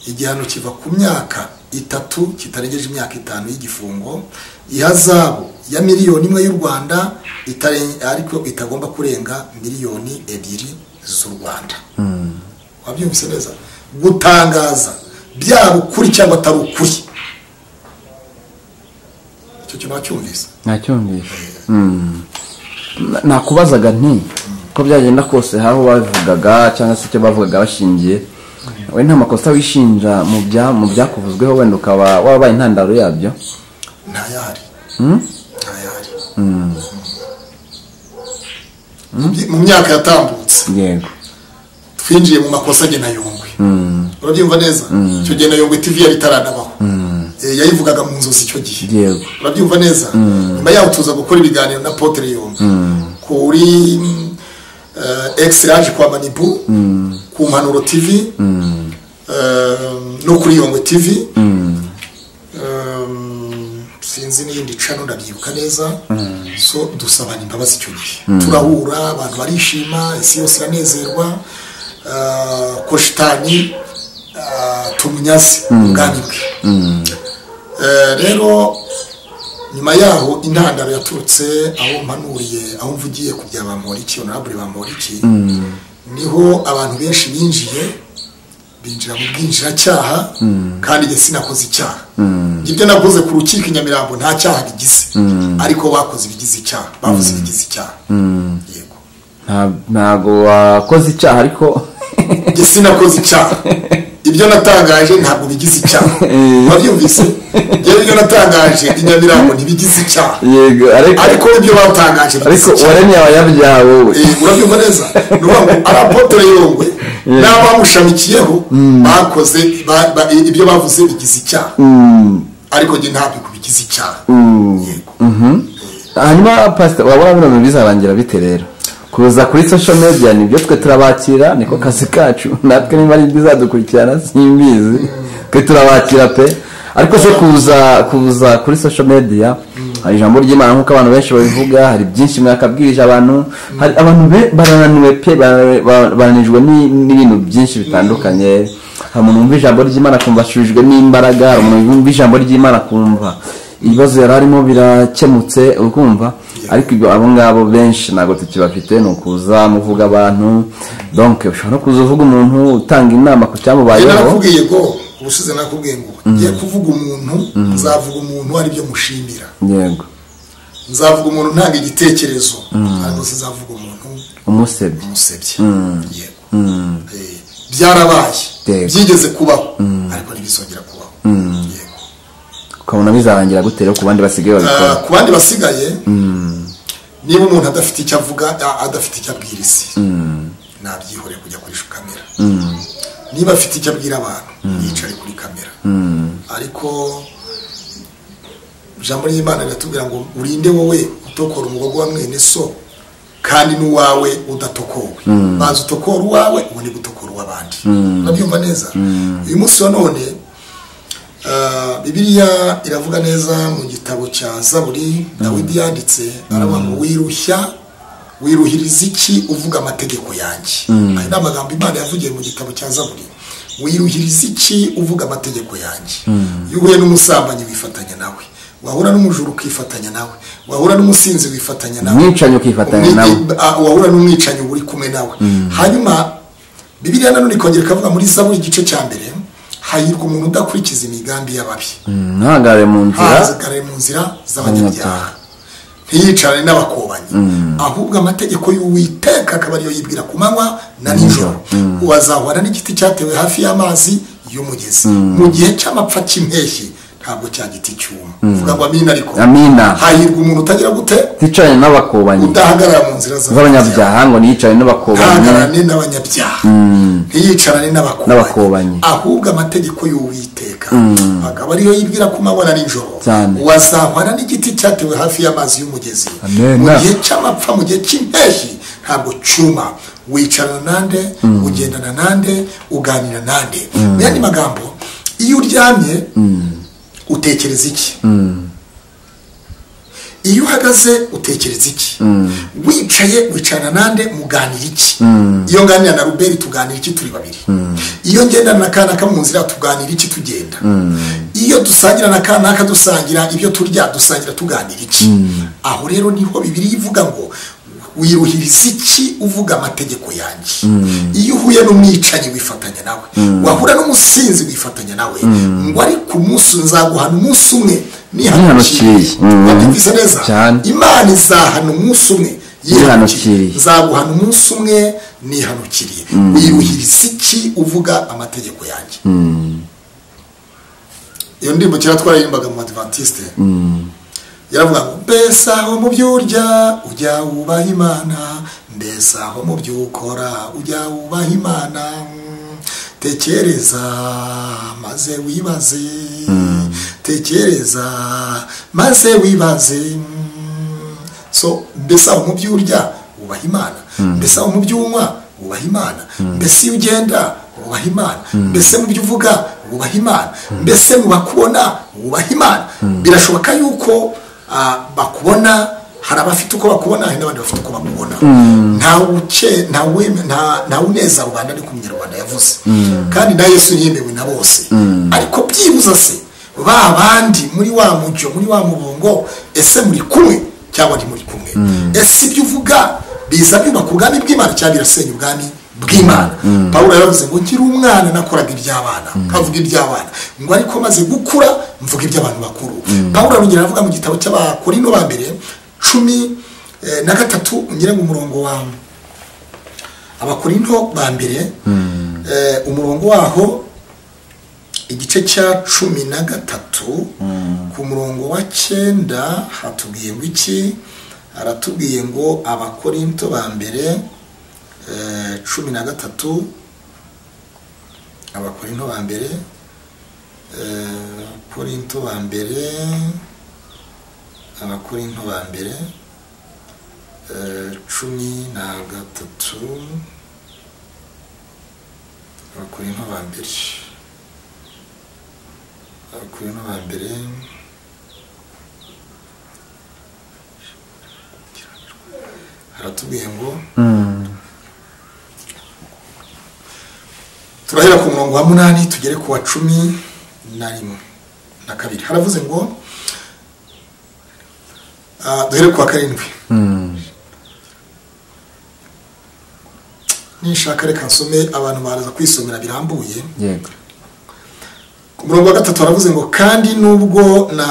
igihano kiva ku myaka itatu kitarengeje imyaka itanu y'igifungo ihazabu ya miliyoni imwe y'u rwanda itare- ariko itagomba kurenga miliyoni ebyiri z'u rwanda wabyumvise neza gutangaza byaba ukuri cyangwa atari ukuri icyo kintu wacyumvise nacyumvise Na- nakubazaga nti ko byagenda kose hari babivugaga cyangwa se icyo bavugaga bashingiye we nta makosa wishinja mu bya mu byakuvuzweho wenda ukaba wabaye intandaro yabyo ntayahari ntayahari Mu byi- mu myaka yatambutse yego twinjiye mu makosa agena yongwe urabyumva neza icyo gena yongwe tv yari itaranabaho Eh, yayivugaga mu nzozi icyo gihe yego urabyumva neza nyuma yaho tuza gukora ibiganiro na potere yombi kuri mm, eh, X yaje kwa manibu ku mpanuro tv eh, no kuri yongwe tv Um, sinzi n'iyindi cano ndabyibuka neza so dusabana imbabazi icyo gihe turahura abantu barishima isi yose iranezerwa Ah, ko shitani ah, tumunyaze ubwami bwe Eh, rero nyuma yaho intandaro yaturutse aho mpanuriye aho mvugiye ku bya bamoriki honorable bamoriki niho abantu benshi binjiye binjira mu bwinjiracyaha kandi njye sinakoze icyaha ibyo nakoze ku rukiko i nyamirambo nta cyaha bigize ariko bakoze ibigize icyaha bavuze ibigize icyaha yego Nta- ntago wakoze icyaha ariko njye sinakoze icyaha ibyo natangaje ntabwo bigize icyaha wabyumvise njyewe ibyo natangaje i nyamirambo ntibigize icyaha yego ariko ariko ibyo batangaje ariko bigize icyaha waremye abayabyawe we Eh, urabyumva neza ni ukuvuga ngo ari apotere yongwe n'abamushamikiyeho bakoze ba- ba- ibyo bavuze bigize icyaha ariko njye ntabwo bigize icyaha yego hanyuma pasita wabona bino bintu bizarangira bite rero kuza kuri social media nibyo twe turabakira niko kazi kacu natwe niba ari ibizadukurikirana simbizi twe turabakira pe ariko se kuza kuza kuri social media hari ijambo ry'imana nk'uko abantu benshi babivuga hari byinshi mwakabwirije abantu hari abantu be- barananiwe pe bara- bara- baranijwe ni- n'ibintu byinshi bitandukanye hari umuntu wumva ijambo ry'imana akumva ashurijwe n'imbaraga hari umuntu wumva ijambo ry'imana akumva ibibazo yari arimo birakemutse urumva ariko ibyo abo ngabo benshi ntabwo tukibafite ni ukuza muvuga abantu donke ushobora no kuza uvuga umuntu utanga inama ku njye cyamubayeho narakubwiye ngo ubushize nakubwiye ngo ngiye kuvuga umuntu nzavuga umuntu aribyo mushimira yego nzavuga umuntu ntanga igitekerezo ariko sinzavuga umuntu umusebye umusebye yego Eh, byarabaye Yego. byigeze kubaho ariko ntibizongera kubaho yego ukabona bizarangira gute rero ku bandi basigaye babikora Ah, ku bandi basigaye niba umuntu adafite icyo avuga a- adafite icyo abwira isi nabyihoreye kujya koresha kamera niba afite icyo abwira abantu yicare kuri kamera ariko ijambo ry'imana riratubwira ngo urinde wowe utokora umugogo wa mwene so kandi n'uwawe udatokowe maze utokora uwawe ubundi gutokora uw'abandi urabyumva neza uyu munsi wa none Ah, bibiliya iravuga neza mu gitabo cya zaburi dawidi yanditse aravuga ngo wirushya wiruhiriza iki uvuga amategeko yanjye aya ni amagambo imana yavugiye mu gitabo cya zaburi wiruhiriza iki uvuga amategeko yanjye iyo uhuye n'umusambanyi wifatanya nawe wahura n'umujura ukifatanya nawe wahura n'umusinzi wifatanya nawe umwicanyi ukifatanya nawe Ah, wahura n'umwicanyi uri kumwe nawe hanyuma bibiliya nanone ikongera ikavuga muri zaburi igice cya mbere hahirwa umuntu udakurikiza imigambi y'ababi ntahagare mu nzira ahazigare mu nzira z'abanyabyaha ntiyicarane n'abakobanyi ahubwo amategeko y'uwiteka akaba ariyo yibwira ku manywa na nijoro wazahura n'igiti cyatewe hafi y'amazi y'umugezi mu gihe cy'amapfa cy'impeshyi ntabwo cya giti cyuma uvuga ngo amina ariko amina hahirwa umuntu utagira gute ticanye n'abakobanyi udahagarara mu nzira z'abanyabyaha z'abanyabyaha ngo ntiyicane n'abakobanyi ntahagararane n'abanyabyaha ntiyicarane N'abakobanyi. ahubwo amategeko y'uwiteka akaba ariyo yibwira ku manywa na nijoro Cyane. wazahwana n'igiti cyatewe hafi y'amazi y'umugezi Amen. mu gihe cy'amapfa mu gihe cy'impeshyi ntabwo cyuma wicarana nande ugendana nande uganira nande mu yandi magambo iyo uryamye utekereza iki iyo uhagaze utekereza iki wicaye wicarana nande muganira iki iyo nganira na ruberi tuganira iki turi babiri iyo ngendana na kanaka mu nzira tuganira iki tugenda iyo dusangira na kanaka dusangira ibyo turya dusangira tuganira iki aho rero niho bibiri ivuga ngo wiruhiriza iki uvuga amategeko yanjye iyo uhuye n'umwicanyi wifatanya nawe wahura n'umusinzi wifatanya nawe ngo ariko umunsi nzaguhana umunsi umwe Nihanukiriye. Mm. wabyumvise neza Cyane. imana izahana umunsi umwe Yihanukiriye. nzaguhana umunsi umwe nihanukiriye wiyuhiriza iki uvuga amategeko yanjye iyo ndirimbo kera twaririmbaga mu badivantiste yaravuga ngo mbese aho mu byo urya ujya wubaha imana mbese aho mu byo ukora ujya wubaha imana tekereza maze wibaze tekereza maze wibaze so mbese aho mu byo urya wubaha imana mbese aho mu byo unywa wubaha imana mbese iyo ugenda wubaha imana mbese mu byo uvuga wubaha imana mbese mu bakubona wubaha imana birashoboka yuko ah, bakubona hari abafite uko bakubona hari n'abandi bafite uko bakubona nta uce nta weme- nta- nta uneza rubanda ariko umunyarwanda yavuze kandi na yesu yemewe na bose ariko byibuza se ba bandi muri wa mujo muri wa mubongo ese muri kumwe cyangwa ntimuri kumwe ese ibyo uvuga biza byubaka ubwami bw'imana cyangwa birasenya ubwami bw'imana pawulo yaravuze ngo nkiri umwana nakoraga iby'abana nkavuga iby'abana ngo ariko maze gukura mvuga iby'abantu bakuru pawulo arongera aravuga mu gitabo cy'abakorino ba mbere cumi eh, na gatatu ungere mu murongo wawe abakorinto ba mbere eh, umurongo waho igice cya cumi na gatatu ku murongo wa cyenda hatubwiye ngo iki haratubwiye ngo abakorinto ba mbere eh, cumi na gatatu abakorinto ba mbere eh, abakorinto ba mbere abakorinto ba mbere eh, cumi na gatatu abakorinto ba mbere abakorinto ba mbere haratubwiye ngo turahera ku murongo wa munani tugere ku wa cumi na rimwe na kabiri haravuze ngo Ah, duhere ku wa karindwi nishaka reka nsome abantu baraza kwisomera birambuye yego ku murongo wa gatatu baravuze ngo kandi nubwo na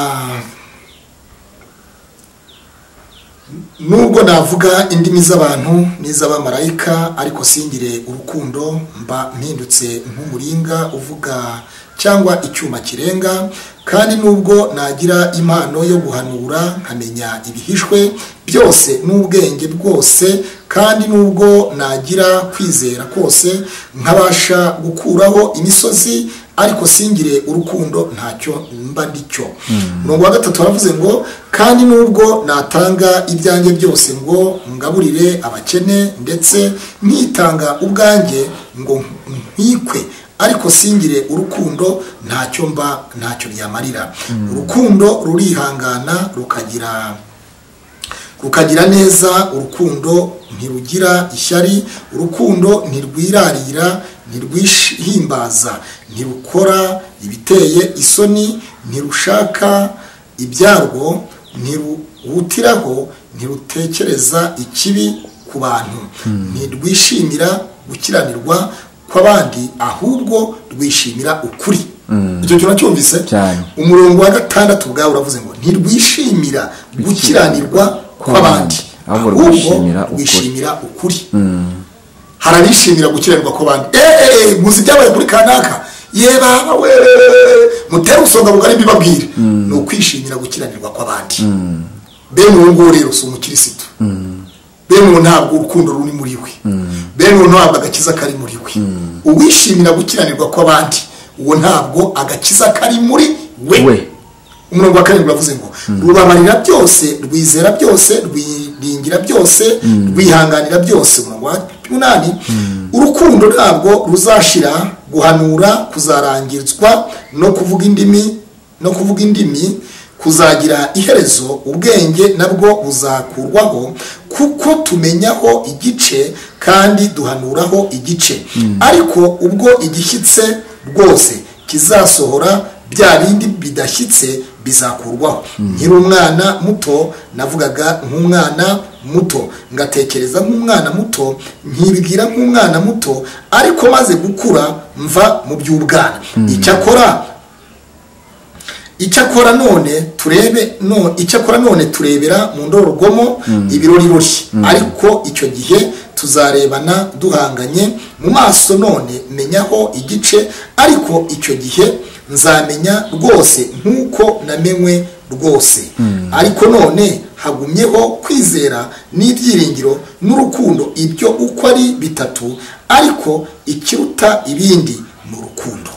nubwo navuga indimi z'abantu n'iz'abamarayika ariko singire urukundo mba mpindutse nk'umuringa uvuga cyangwa icyuma kirenga kandi nubwo nagira impano yo guhanura nkamenya ibihishwe byose n'ubwenge bwose kandi nubwo nagira kwizera kose nkabasha gukuraho imisozi ariko singire urukundo ntacyo mba ndi cyo umurongo wa gatatu baravuze ngo kandi nubwo natanga ibyanjye byose ngo ngaburire abakene ndetse nitanga ubwanjye ngo nkwikwe ariko singire urukundo ntacyo mba ntacyo byamarira urukundo rurihangana rukagira rukagira neza urukundo ntirugira ishyari urukundo ntirwirarira ntirwihimbaza ntirukora ibiteye isoni ntirushaka ibyarwo ntiruhutiraho ntirutekereza ikibi ku bantu ntirwishimira gukiranirwa kw'abandi ahubwo rwishimira ukuri icyo kintu cyumvise Cyane. umurongo wa gatandatu ubwawe uravuze ngo ntirwishimira gukiranirwa kw'abandi Ahubwo ahubwo rwishimira ukuri. rwishimira ukuri hari abishimira gukiranirwa kw'abandi eee muzi ibyabaye kuri kanaka yeba we mutere usonga bugari mbibabwire ni ukwishimira gukiranirwa kw'abandi bene uwo nguwo rero si umukirisitu bene uwo ntabwo urukundo ruri muri we bene uwo ntabwo agakiza kari muri we uwishimira gukiranirwa kw'abandi uwo ntabwo agakiza kari muri we we umurongo wa karindwi uravuze ngo rubabarira byose rwizera byose rwiringira byose rwihanganira byose umurongo wa munani urukundo ntabwo ruzashira guhanura kuzarangizwa no kuvuga indimi no kuvuga indimi kuzagira iherezo ubwenge nabwo buzakurwaho kuko tumenyaho igice kandi duhanuraho igice ariko ubwo igishyitse rwose kizasohora bya bindi bidashyitse bizakurwaho nkiri umwana muto navugaga nk'umwana muto ngatekereza nk'umwana muto nkibwira nk'umwana muto ariko maze gukura mva mu by'ubwana icyakora icyakora none turebe no icyakora none turebera mu ndorerwamo ibirorirori ariko icyo gihe tuzarebana duhanganye mu maso none menyaho igice ariko icyo gihe nzamenya rwose nk'uko namenwe rwose ariko none hagumyeho kwizera n'ibyiringiro n'urukundo ibyo uko ari bitatu ariko ikiruta ibindi ni urukundo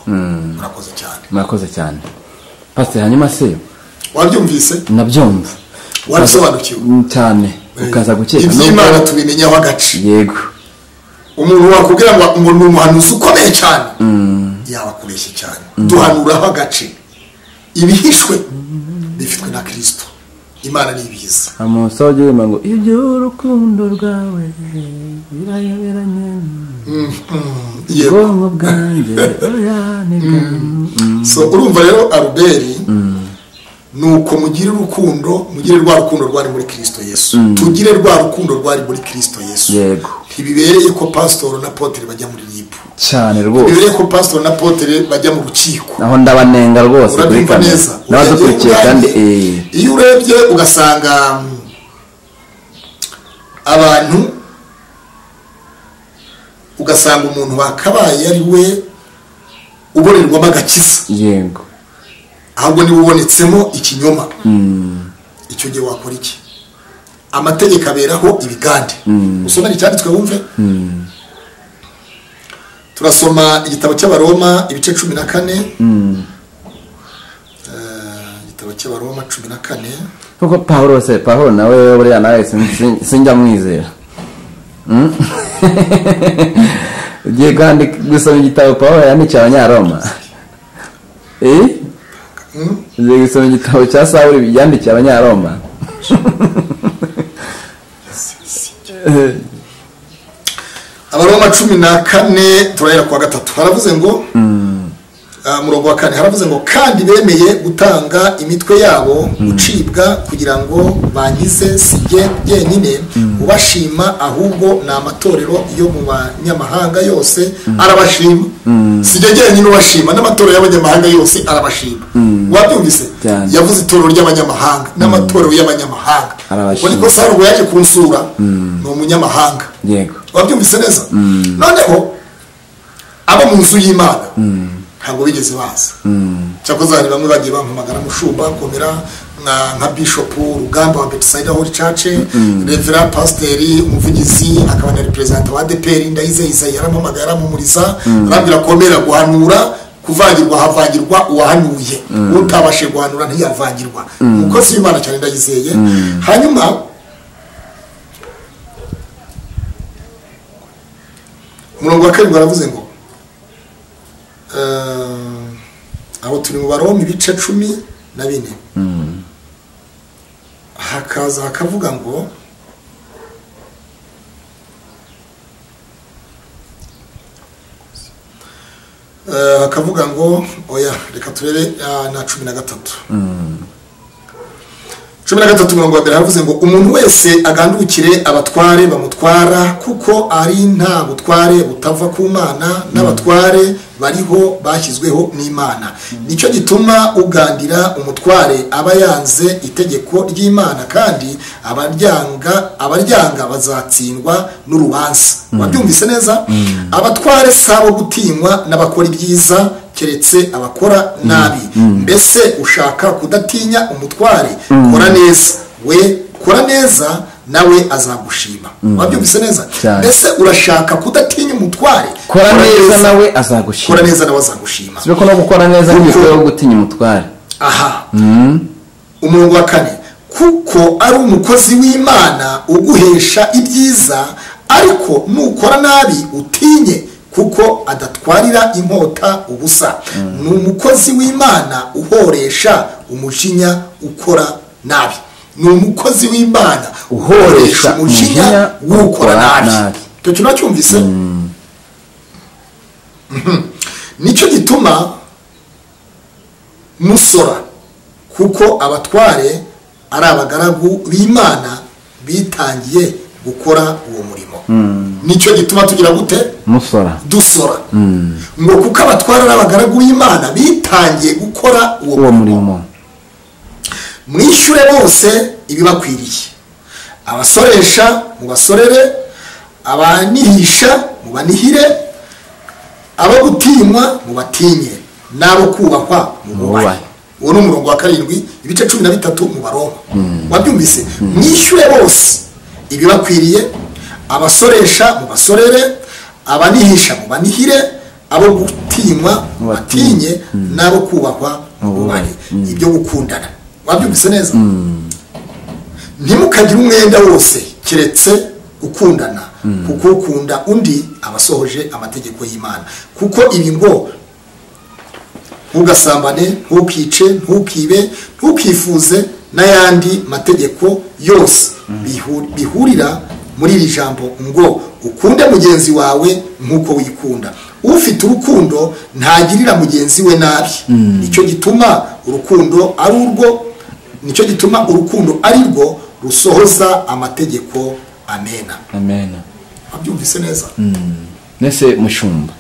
murakoze cyane murakoze cyane pasiteri hanyuma se wabyumvise nabyumva Warabisobanukiwe. Mm, cyane ukaza gukeka iby'imana nubwo- tubimenyaho agace yego umuntu wakubwira ngo ngo ni umuhanuzi ukomeye cyane yabakubeshye cyane duhanuraho agace ibihishwe bifitwe na kirisito imana ni ibiza amusaho ugirima ngo ibyo urukundo rwawe birayoberanye yego ubwonko bwanjye oya ni bwo." so urumva rero aruberi ni uko mugire urukundo mugire rwa rukundo rwari muri kirisito yesu tugire rwa rukundo rwari muri kirisito yesu yego ntibibereye ko pasitoro na potere bajya muri ribu cyane rwose bibereye ko pasitoro na potere bajya mu rukiko naho ndabanenga rwose kuri urabyumva kamera neza n'abadukurikiye Urebye kandi urebye, eee iyo urebye ugasanga mm, abantu ugasanga umuntu wakabaye ari we ubonerwamo agakiza yego ahubwo niba ubonetsemo ikinyoma icyo gihe wakora iki amategeko aberaho ibigande usoma icyanditswe wumve turasoma igitabo cy'abaroma ibice cumi na kane Eh, igitabo cy'abaroma cumi na kane kuko pahuro se pahuro nawe buriya nawe sin- sin- sinjya mwizera Mm? ugiye kandi gusoma igitabo pahuro yandikiye abanyaroma Eh? ugiye gusoma igitabo cya sawuli yandikiye abanyaroma abaroma cumi na kane turahera ku wa gatatu haravuze ngo ah, murongo wa kane haravuze ngo kandi bemeye gutanga imitwe yabo gucibwa kugira ngo bangize si jye jyenyine ubashima ahubwo ni amatorero yo mu banyamahanga yose arabashima si jye jyenyine ubashima n'amatorero y'abanyamahanga yose arabashima wabyumvise Cyane. yavuze itorero ry'abanyamahanga n'amatorero y'abanyamahanga Arabashima. ubona ko saruguru yaje kunsura ni umunyamahanga yego wabyumvise neza noneho abo mu nzu y'imana ntabwo bigeze baza cyakoze hari bamwe bagiye bampamagara mushumba komera nka nka bishopu rugamba wa betisayida hori cace revera pasiteri umuvugizi akaba na reperezida wa adeperi ndayize isayi yarampamagara mumuriza arambwira komera guhanura kuvangirwa havangirwa uwahanuye utabashe guhanura ntiyavangirwa umukozi w'imana cyane ndayizeye hanyuma umurongo wa karindwi baravuze ngo eh, abo turi mu baroma ibice cumi na bine hakaza hakavuga ngo Eh, hakavuga ngo oya reka turebe ah, na cumi na gatatu cumi na gatatu mirongo ya mbere haravuze ngo umuntu wese agandukire abatware bamutwara kuko ari nta butware butava ku mana n'abatware bariho bashyizweho n'imana nicyo gituma ugandira umutware aba yanze itegeko ry'imana kandi abaryanga abaryanga bazatsindwa n'urubanza wabyumvise neza abatware si abo gutinywa n'abakora ibyiza keretse abakora nabi mbese ushaka kudatinya umutware kora neza we kora neza nawe azagushima wabyumvise neza Cyane. mbese urashaka kudatinya umutware kora neza nawe azagushima kora neza nawe azagushima sibe ko no gukora neza nk'igikorwa yo gutinya umutware aha umurongo wa kane kuko ari umukozi w'imana uguhesha ibyiza ariko nukora nabi utinye kuko adatwarira inkota ubusa ni umukozi w'imana uhoresha umujinya ukora nabi ni umukozi w'imana uhoresha umujinya w'ukora nabi icyo kintu wacyumvise Mhm. nicyo gituma musora kuko abatware ari abagaragu b'imana bitangiye gukora uwo murimo nicyo gituma tugira gute musora dusora ngo kuko abatware ari abagaragu b'imana bitangiye gukora uwo uwo murimo murimo mwishyure bose ibibakwiriye abasoresha mubasorere abanihisha mubanihire abo gutinywa mubatinye n'abo kubahwa mububahe Mububahe. uwo ni umurongo wa karindwi ibice cumi na bitatu mu baroma wabyumvise mwishyure bose ibibakwiriye abasoresha mubasorere abanihisha mubanihire abo gutinywa mubatinye n'abo kubahwa mububahe ibyo gukundana wabyumvise neza ntimukagire umwenda wose keretse ukundana kuko ukunda undi aba asohoje amategeko y'imana kuko ibi ngo ntugasambane ntukice ntukibe ntukifuze n'ayandi mategeko yose bihu- bihurira muri iri jambo ngo ukunde mugenzi wawe nk'uko wikunda ufite urukundo ntagirira mugenzi we nabi nicyo gituma urukundo ari urwo nicyo gituma urukundo ari rwo rusohoza amategeko amena amen wabyumvise neza mbese mushumba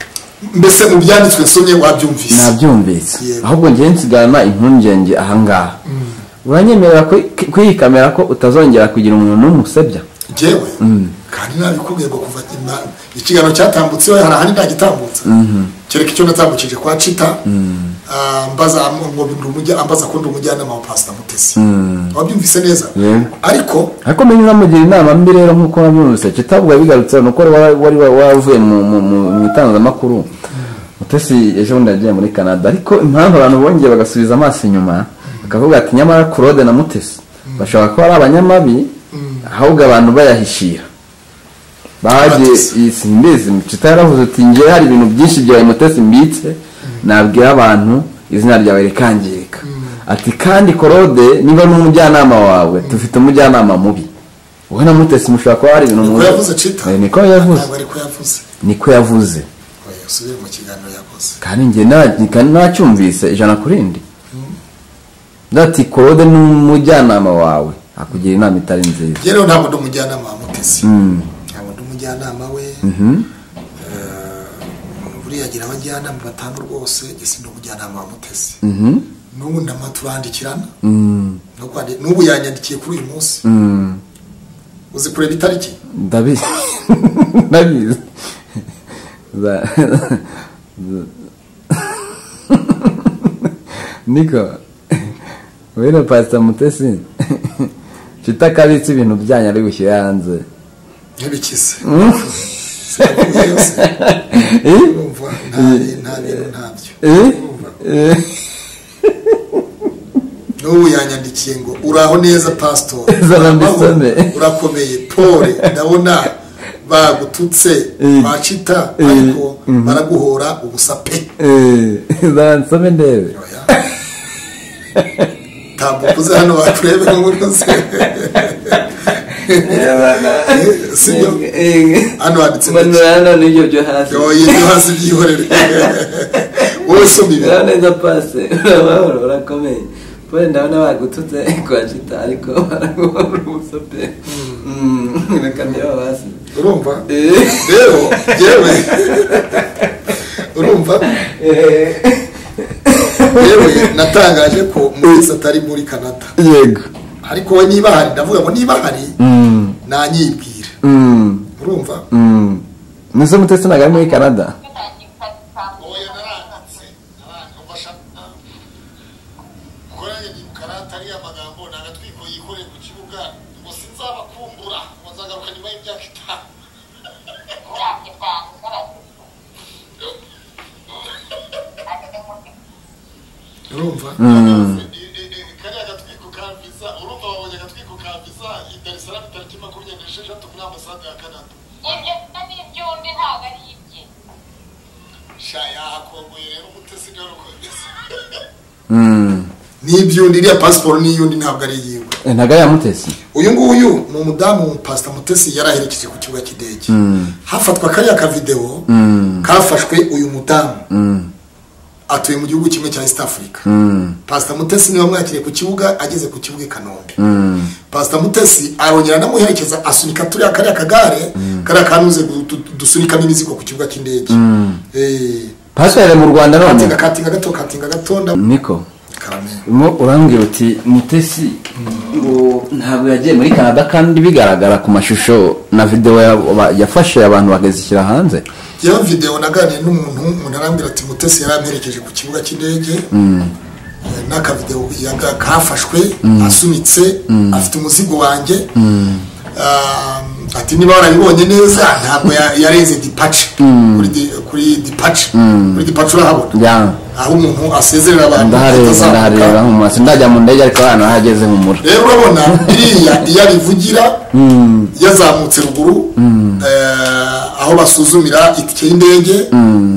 mbese mu byanditswe nsomye wabyumvise nabyumvise Yego. ahubwo njye nsigana impungenge ahangaha uranyemerera kwi- kwiyikamira ko utazongera kugira umuntu n'umwe usebya njyewe kandi nabikubwiye ngo kuva ima- ikiganiro cyatambutseho hari ahandi ntagitambutsa kereka icyo natambukije kwa cita ah, mbaza ngo ndi umujya- ambaza ko ndi umujyanama wa pasita mutesi wabyumvise neza Yego. ariko ariko menya unamugira inama mbi rero nk'uko wabyumvise kitavuga bigarutse ni uko wari wari wavuye mu- mu- mu mu itangazamakuru mutesi ejo bundi yagiye muri canada ariko impamvu abantu bongeye bagasubiza amaso inyuma bakavuga ati nyamara claude na mutesi bashobora kuba ari abanyamabi ahubwo abantu bayahishira bagiye Mutesi. iyi simbizi mutita yaravuze uti ngewe hari ibintu byinshi byawe mutesi mbitse nabwira abantu izina ryawe rikangirika ati kandi korode niba ni umujyanama wawe tufite umujyanama mubi wowe na mutesi mushobora kuba hari ibintu niko muzi." yavuze cita Eh, niko yavuze ntabwo ariko yavuze niko yavuze Oya. usubire mu kiganiro yakoze kandi njye nta- nacyumvise ijana ku rindi ndati korode ni umujyanama wawe akugira inama itari nziza yewe ntabwo ndi umujyanama wa mutesi ntabwo ndi umujyanama we Eh, buriya agira abajyanama batanu rwose ese ndi umujyanama wa mutesi n'ubu ndama turandikirana No kwandi- n'ubu yanyandikiye kuri uyu munsi uzi kureba itariki ndabizi ndabizi Za- za- niko wera pasita mutesi mfite akabitsi ibintu byanyu ari gushyira hanze ntibikize Sinavuga yose. Eh? Urumva, nta- nta bintu ntabyo Eh? Urumva? Eh? n'ubu yanyandikiye ngo uraho neza pastor Zana Uraho, mbisome." urakomeye pole ndabona bagututse Eh. bacita Eh. ariko baraguhora ubusa pe Eh, za nsome ndebe Oya. ntabwo ukuze hano baturebe ngo unoze sibyo hano handitse make. hano n'ibyo byo hasi Oya, ibyo hasi byihorere wowe soma ibi urabona neza pasi urabahora urakomeye pole ndabona bagututse kwa cita ariko baraguhora ubusa pe Mm, reka ndeba hasi urumva Eh. rero yewe urumva yewe natangaje ko mutesi atari muri canada yego ariko we niba hari ndavuga ngo niba hari nanyibwira urumva nise mutesi ntabwo ari muri canada oya naranditse naranditse uba ashaka koranye ndibukarata ariya magambo ni agatwiko yikoreye ku kibuga ngo sinzabakumbura ngo nzagaruka nyuma y'imyaka itanu urumva kariya gatwiko kambiza urumva babonye agatwiko kambiza i dar es salaam tariki makumyabiri n'esheshatu muri ambasade ya canada ibyo ni iby'undi ntabwo ari ibye sha yahakongoye rero umutesi ngarukomeza n'ibyundi iriya pasiporo n'iyundi ntabwo ari iyiwe ntabwo ari iya mutesi uyu nguyu ni umudamu pasita mutesi yari aherekeje ku kibuga cy'indege hafatwa kariya kavidewo kafashwe uyu mudamu atuye mu gihugu kimwe cya east africa pasita mutesi niwe mwakiriye ku kibuga ageze ku kibuga i kanombe pasita mutesi arongera anamuherekeza asunika turiya kariya kagare kariya kantu uze du- dusunikamo imizigo ku kibuga cy'indege Eh, pasiporo mu rwanda katinga none katinga gato katinga gatonda niko karame mo urambwira uti mutesi ngo ntabwo yagiye muri canada kandi bigaragara ku mashusho na videwo ya- yafashe abantu bakazishyira hanze yewe videwo naganiye n'umuntu umuntu arambwira ati mutesi yari amperekeje ku kibuga cy'indege Eh, n'akavidewo yaga- kafashwe asunitse afite umuzigo wanjye Ah, ati niba warabibonye neza ntabwo ya- yarenze dipace kuri di- kuri dipace kuri dipace urahabona Ya. aho umuntu asezerera abantu ndahareba atazamuka. ndahareba nkumura sindajya mu ndege ariko ahantu hageze nkumura rero urabona iriya iyo abivugira yazamutse ruguru eh, aho basuzumira itike y'indege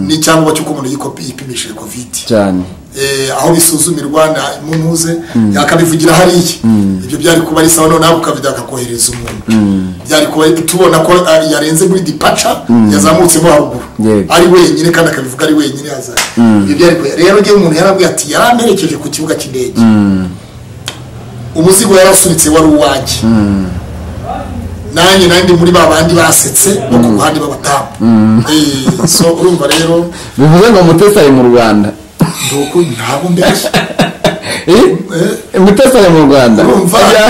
n'icyangombwa cy'uko umuntu yikopi- yipimishije kovidi cyane eh, aho bisuzumirwa na munuze yakabivugira hariya ibyo byari kuba ari sawa noneho ukabido akakohereza umuntu byari kuba tubona ko ah, yarenze muri dipaca yazamutse mo haruguru Yego. ari wenyine kandi akabivuga ari wenyine yaza ibyo byari kuba rero ngewe umuntu yarabwiye ati yaramperekeje ku kibuga cy'indege umuzigo yarasunitse wari uwanjye nanjye nandi muri ba bandi basetse no ku ruhande b'abadamu Eh, so urumva rero bivuze ngo mutesi ari mu rwanda ndi uku ntabwo mbeshya Eh? mutesi ari mu rwanda urumva Ya.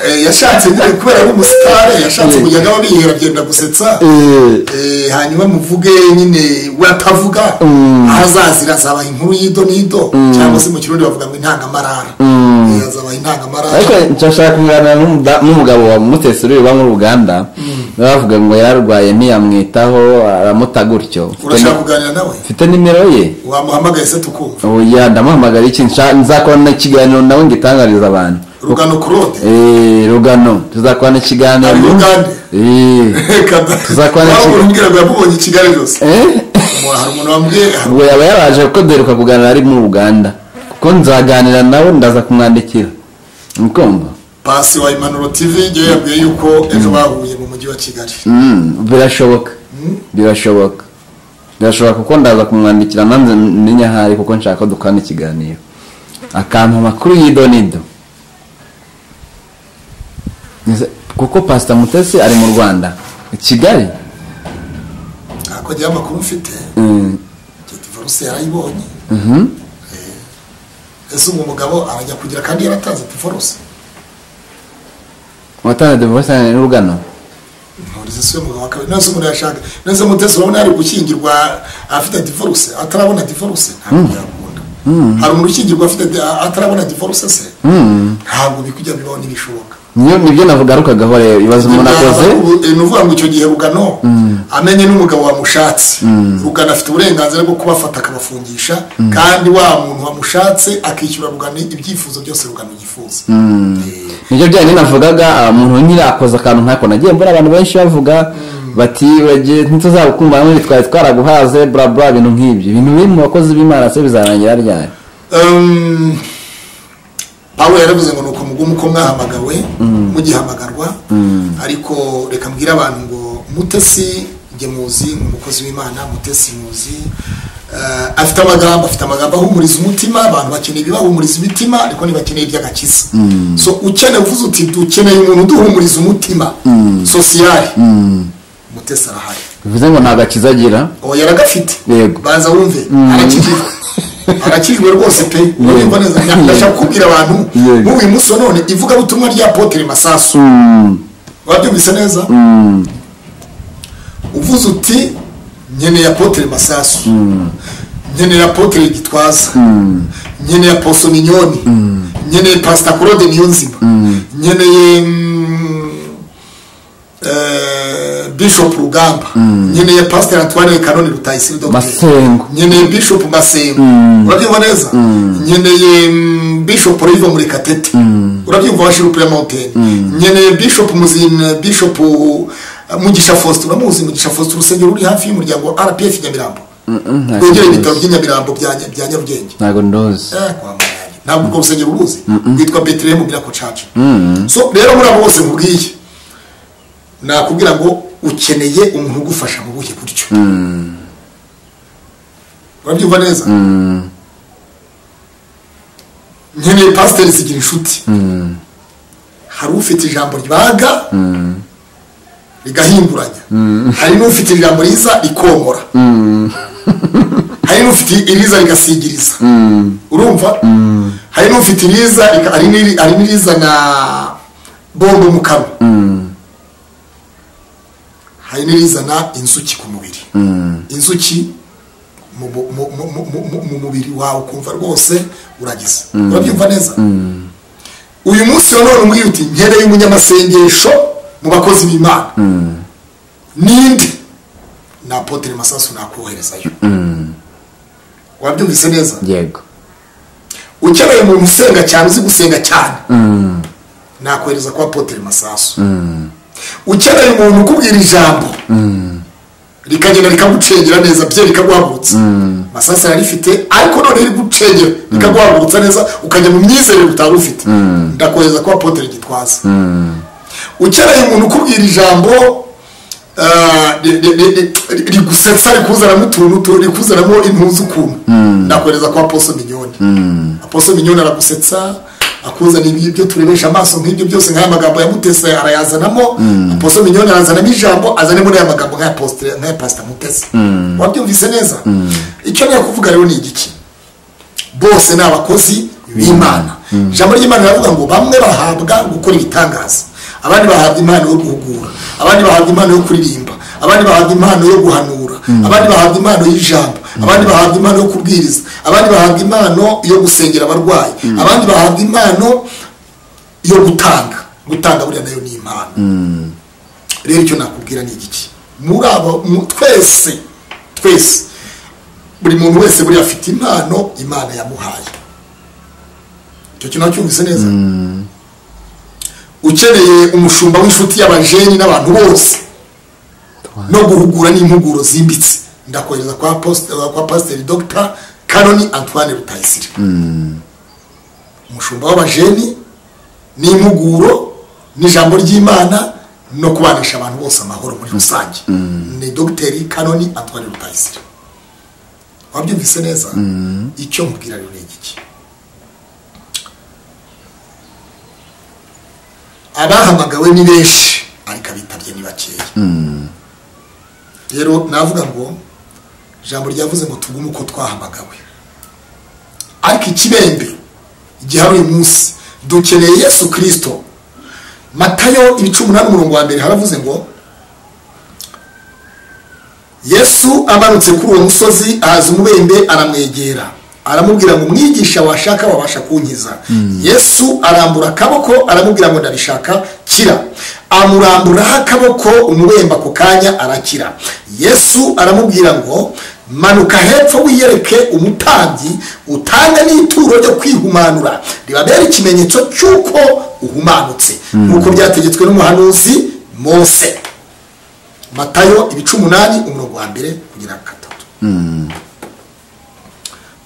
eh, yashatse nyine kubera ari umusitari yashatse Eh. kujya agaba bihera byenda gusetsa Eh, Eh, hanyuma muvuge nyine we atavuga aho azazira azaba inkuru y'ido n'ido cyangwa se mu kirundi bavuga ngo intangamarara Eh, azaba ariko intangamarara nshaka kuganira n'umuda- n'umugabo wa mutesi uri uba mu ruganda bavuga ngo yararwaye ntiyamwitaho aramuta gutyo Mfite urashaka ni- kuganira nawe mfite nimero ye wamuhamagaye se tukumva oya ndamuhamagara iki Nsha- nzakorana ikiganiro nawe ngitangariza abantu rugano kurode Eh, rugano tuzakorana ikiganiro ari ugande Eh. Tuzakorana iki- umbwira ngo yamubonye i kigali rwose Eh? Umuntu- hari umuntu wambwiye hari- ubwo yaba yaraje kuko duheruka kuganira ari mu uganda kuko nzaganira nawe ndaza kumwandikira mukumva pasi wa impanuro tv ngewe yabwiye yuko ejo bahuye mu mujyi wa kigali Mm, birashoboka birashoboka birashobora kuko ndaza kumwandikira nanze menya aho ari kuko nshaka ko dukana ikiganiro akampa amakuru y'ido n'ido Nze- kuko pasita mutesi ari mu rwanda i kigali ntabwo agira amakuru mfite Mm, ibyo divorce yarayibonye mhm. ese uwo mugabo arajya kugira kandi yaratanze divorce watanze divorce n'urugano nturize si we mugabo wa kabiri none se umuntu yashaka none se mutesi urabona yari gukingirwa afite divorce atarabona divorce ntabwo yakunda hari umuntu ukingirwa afite di- atarabona divorce se ntabwo bikujya bibaho ntibishoboka niyo nibyo navugarukagaho rero ibibazo umuntu akoze ni uvuga ngo icyo gihe rugano amenye n'umugabo wamushatse rugano afite uburenganzira bwo kubafata akabafungisha kandi wa muntu wamushatse akishyura rugano ibyifuzo byose rugano yifuza Eh, nibyo byari ninavugaga ah, umuntu nyine akoze akantu nkako nagiye mbona abantu benshi bavuga bati "Uragiye, ntituzagukungura n'ibindi twari twaraguhaze bla bla ibintu nk'ibyo ibintu biri mu bakozi b'imana se bizarangira ryari Um, pawulo yaravuze ngo ni ukumugumu ko mwahamagawe mugihamagarwa ariko reka mbwire abantu ngo mutesi njye muzi ni umukozi w'imana mutesi muzi Eh, afite amagambo afite amagambo ahumuriza umutima abantu bakeneye ibibahumuriza imitima ariko ntibakeneye iby'agakiza so ukeneye uvuze uti dukeneye umuntu uduhumuriza umutima sosiyali mutesi arahari bivuze ngo ntabwo akizagira uwo yaragafite Yego. banza wumve arakijijwe arakijijwe rwose pe urumva neza Nda- Yego. ndashaka kubwira abantu Yego. muri uyu munsi wa none ivugabutumwa rya potere masasu wabyumvise neza uvuze uti nkeneye apotere masasu nkeneye apotere gitwaza nkeneye aposo minyoni nkeneye pasita korode niyonzima nkeneye mm, eh, bishop rugamba nkeneye pasiteri antoine kanoni rutayisire Masengo. nkeneye bishop masengo urabyumva neza nkeneye mm, bishop riva muri katete urabyumva washirupu ya mountain nkeneye bishop muzin bishop uh, mugisha faustin uramuzi mugisha faustin urusengero ruri hafi y'umuryango wa rpf nyamirambo ntabwo rwegera ndozi. ibitaro by'i nyamirambo bya Nya- bya nyarugenge ntabwo ndozi Eh, kwa Munyange. ntabwo urwo rusengero uruzi rwitwa betelehemu miracle church so rero muri abo bose nkubwiye nakubwira ngo ukeneye umuntu ugufasha mu buhe buryo urabyumva neza nkeneye pasiteri zigira inshuti hari ufite ijambo ribaga rigahinduranya hari n'ufite ijambo riza rikongora hari n'ufite iriza rigasigiriza urumva hari n'ufite iriza rika- hari n'iri- hari n'irizana bombo mu kanwa hari n'irizana inzuki ku mubiri inzuki mu mu- mu- mu- mu- mu- mu mubiri wawe ukumva rwose uragize urabyumva neza uyu munsi wa none umbwira uti nkeneye umunyamasengesho mu bakozi b'imana ninde ni apotere masasu nakoherezayo wabyumvise neza yego ukeneye umuntu usenga cyane uzi gusenga cyane nakohereza kwa potere masasu ukeneye umuntu ukubwira ijambo rikagenda rikagucengera neza bye rikaguhagurutsa masasu ararifite ariko none rigucengera rikaguhagurutsa neza ukajya mu myizerere utari ufite ndakohereza kwa potere gitwaza ukeneye umuntu ukubwira ijambo ah, ri- ri- ri- ri- rigusetsa rikuzanamo utuntu utu- rikuzanamo impuzu ukuntu nakohereza kwa poso minyoni aposo minyoni aragusetsa akuzana ibi- ibyo turebesha amaso nk'ibyo byose nk'aya magambo ya mutese arayazanamo aposo minyoni arazanamo ijambo azanemo n'aya magambo nk'aya posite- nk'aya pasita mutese wabyumvise neza icyo nari kuvuga rero ni igiki bose ni abakozi b'imana ijambo ry'imana riravuga ngo bamwe bahabwa gukora ibitangaza abandi bahabwa impano yo guhugura abandi bahabwa impano yo kuririmba abandi bahabwa impano yo guhanura abandi bahabwa impano y'ijambo abandi bahabwa impano yo kubwiriza abandi bahabwa impano yo gusengera abarwayi abandi bahabwa impano yo gutanga gutanga buriya nayo ni impano rero icyo nakubwira ni igiki muri abo mu- twese twese buri muntu wese buriya afite impano imana yamuhaye icyo kintu wacyumvise neza ukeneye umushumba w'inshuti y'abajeni n'abantu bose no guhugura n'impuguro zimbitse ndakohereza kwa post- kwa pasiteri dogita kanoni antoine rutayisire umushumba w'abajeni n'impuguro n'ijambo ry'imana no kubanisha abantu bose amahoro muri rusange ni dogiteri kanoni antoine rutayisire wabyumvise neza icyo mubwira rero ni igiki abahamagawe ni benshi ariko abitabye ni bakeya rero navuga ngo ijambo ryavuze ngo tugume uko twahamagawe ariko ikibembe gihari uyu munsi dukeneye yesu kirisito matayo ibice umunani umurongo wa mbere haravuze ngo yesu amanutse kuri uwo musozi ahaza umubembe aramwegera aramubwira ngo umwigisha washaka wabasha kunkiza yesu arambura akaboko aramubwira ngo ndabishaka kira amuramburaho akaboko umubembe ako kanya arakira yesu aramubwira ngo manuka hepfo wiyereke umutambyi utanga n'ituro ryo kwihumanura ribabera ikimenyetso cy'uko uhumanutse nk'uko byategetswe n'umuhanuzi mose matayo ibice umunani umurongo wa mbere kugera ku gatatu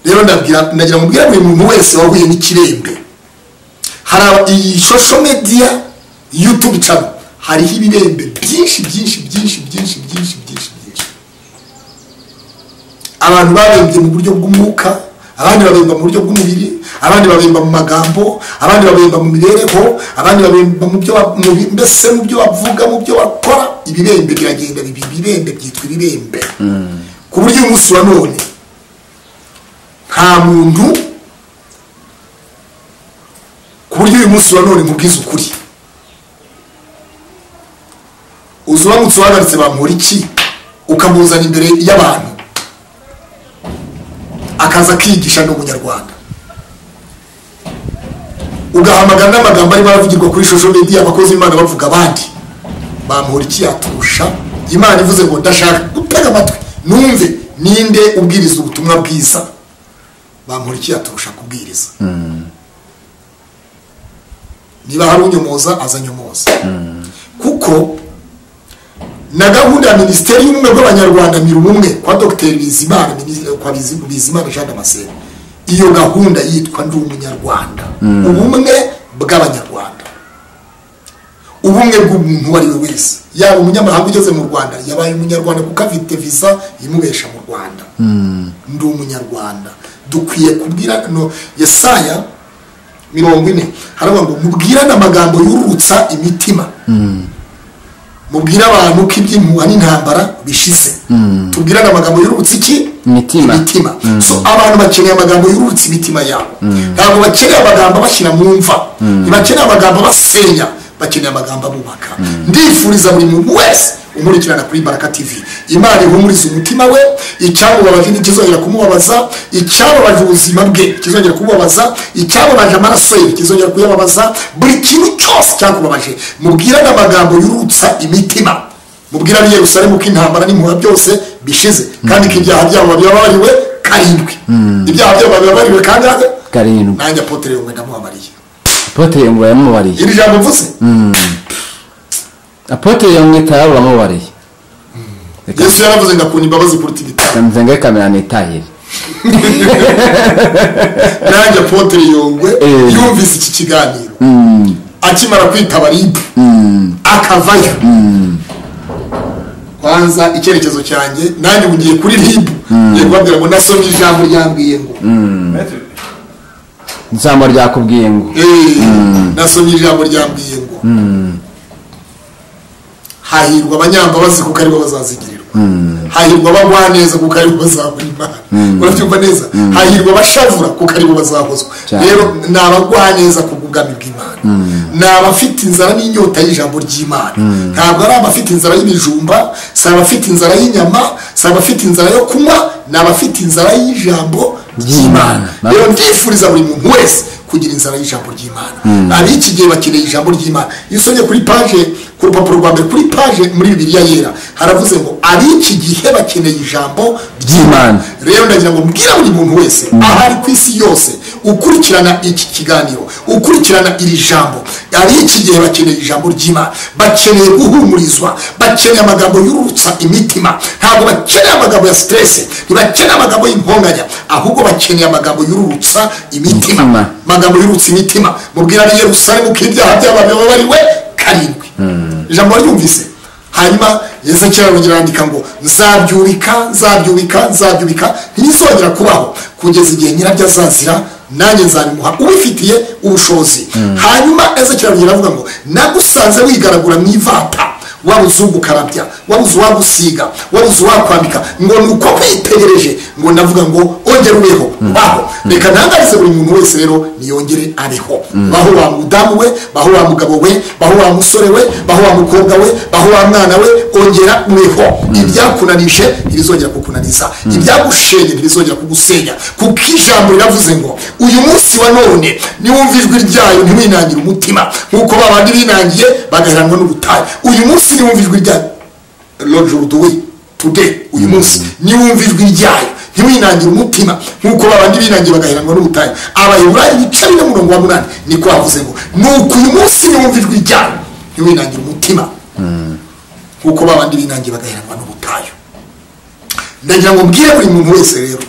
rero ndabwira ndagira ngo mbwire buri muntu wese wahuye n'ikirembe hari aba- iyi shosho mediya yutubu cano hariho ibirembe byinshi byinshi byinshi byinshi byinshi byinshi byinshi abantu babembye mu buryo bw'umwuka abandi babemba mu buryo bw'umubiri abandi babemba mu magambo abandi babemba mu mibereho abandi babemba mu byo ba- mu bi- mbese mu byo bavuga mu byo bakora ibirembe biragenda bibi ibirembe byitwa ibirembe ku buryo uyu munsi wa none nta muntu ku buryo uyu munsi wa none mubwiza ukuri uzi uramutse uhagaritse bamuhora iki ukamuzana imbere y'abantu akaza akigisha ni umunyarwanda ugahamagara n'amagambo arimo aravugirwa kuri shosho mediya abakozi b'imana bavuga abandi bamuhora iki yaturusha imana ivuze ngo ndashaka gutega amatwi numve ninde ubwiriza ubutumwa bwiza bamuhora iki yaturusha kubwiriza niba hari unyomoza azanyomoza kuko na gahunda ya minisiteri y'ubumwe bw'abanyarwanda mira ubumwe kwa dogiteri bizimana minis- kwa Bizi- bizimana jean damascene iyo gahunda yitwa ndi umunyarwanda ubumwe bw'abanyarwanda ubumwe bw'umuntu uwo ari we wese yaba umunyamahanga ugeze mu rwanda yabaye umunyarwanda kuko afite visa imubesha mu rwanda ndi umunyarwanda dukwiye kubwira no yesaya mirongo ine haravuga ngo mubwirane amagambo yurutsa imitima mubwire abantu ko iby'impuha n'intambara bishize tubwirane amagambo yurutsa iki Imitima. so abantu bakeneye amagambo yurutsa imitima yabo ntabwo bakeneye amagambo bashyira mu mva ntibakeneye amagambo basenya bakeneye amagambo abubaka ndifuriza buri muntu wese umurikirana kuri baraka tv imana ihumuriza umutima we icyamubabaje ntikizongera kumubabaza icyamubaje ubuzima bwe kizongera kumubabaza icyamubaje amaraso ye kizongera kuyababaza buri kintu cyose cyakubabaje mubwirane amagambo yurutsa imitima mubwira ab'i yerusalemu ko intambara n'impuha byose bishize kandi ko ibyaha byabo babibabariwe karindwi ibyaha byabo babibabariwe kangahe karindwi nanjye apotere yungwe ndamubabariye apotre yungwe yamubariye iri jambo mvuze apotre yungwe tayo bamubariye reka yesu yaravuze ngo akunda imbabazi kuruta ibitaro nzenge kamera nitahire nanjye apotere yungwe Eh. yumvise iki kiganiro akimara kwitaba ribu akavayo kwanza icyerekezo cyanjye nanjye ubu ngiye kuri ribu ngiye kubabwira ngo nasomye ijambo ryambwiye ngo ijambo ryakubwiye ngo Eh, nasomye ijambo ryambwiye ngo hahirwa abanyambabazi kuko aribo bazazigirirwa hahirwa abagwa neza kuko aribo bazabona imana urabyumva neza hahirwa abashavura kuko aribo bazahozwa Cyane. rero ni abagwa neza ku bw'ubwami bw'imana ni abafite inzara n'inyota y'ijambo ry'imana ntabwo ari abafite inzara y'ibijumba si abafite inzara y'inyama si abafite inzara yo kunywa ni abafite inzara y'ijambo ry'imana Ry'Imana. rero ndifuriza buri muntu wese kugira inzara y'ijambo ry'imana ab'iki gihe bakeneye ijambo ry'imana iyo usomye kuri paje ku rupapuro rwa mbere kuri paje muri bibiliya yera haravuze ngo ab'iki gihe bakeneye ijambo Ry'Imana. ry'imana rero ndagira ngo mbwira buri muntu wese ahari ku isi yose ukurikirana iki kiganiro ukurikirana iri jambo ab'iki gihe bakeneye ijambo ry'imana bakeneye guhumurizwa bakeneye amagambo yurutsa imitima ntabwo bakeneye amagambo ya siterese ntibakeneye amagambo y'imponganya ahubwo bakeneye amagambo yurutsa imitima Imitima. amagambo yurutsa imitima mubwira ari yerusalemu ko ibyaha byabo bibabariwe karindwi ijambo waryumvise hanyuma ngeze cyangwa kirandika ngo nzabyubika nzabyubika nzabyubika ntibizongera kubaho kugeza igihe nyirabyo azazira nanjye nzabimuha ubifitiye ubushobozi hanyuma eze kirangirira avuga ngo nagusanze wigaragura mu ivata wabuze ugukarabya wabuze uwagusiga wabuze uwakwambika ngo ni uko kwitegereje ngo ndavuga ngo ongere ubeho baho reka ntangarize buri muntu wese rero niyongere abeho baho wa mudamu we baho wa mugabo we baho wa musore we baho wa mukobwa we baho wa mwana we ongera ubeho ibyakunanije ntibizongera kukunaniza ibyagushenye ntibizongera kugusenya kuko ijambo riravuze ngo uyu munsi wa none niwumva ijwi ryayo ntiwinangire umutima nk'uko babandi binangiye bagaheranwa n'ubutayu uyu munsi niwumva ijwi ryayo rojuru duwe tude uyu munsi niwumva ijwi ryayo ntiwinangire umutima nk'uko babandi binangiye bagaheranwa n'ubutayu abayiburayi bica bine murongo wa munani niko havuze ngo nuko uyu munsi niwumva ijwi ryayo ntiwinangire umutima nk'uko babandi binangiye bagaheranwa n'ubutayu ndagira ngo mbwire buri muntu wese rero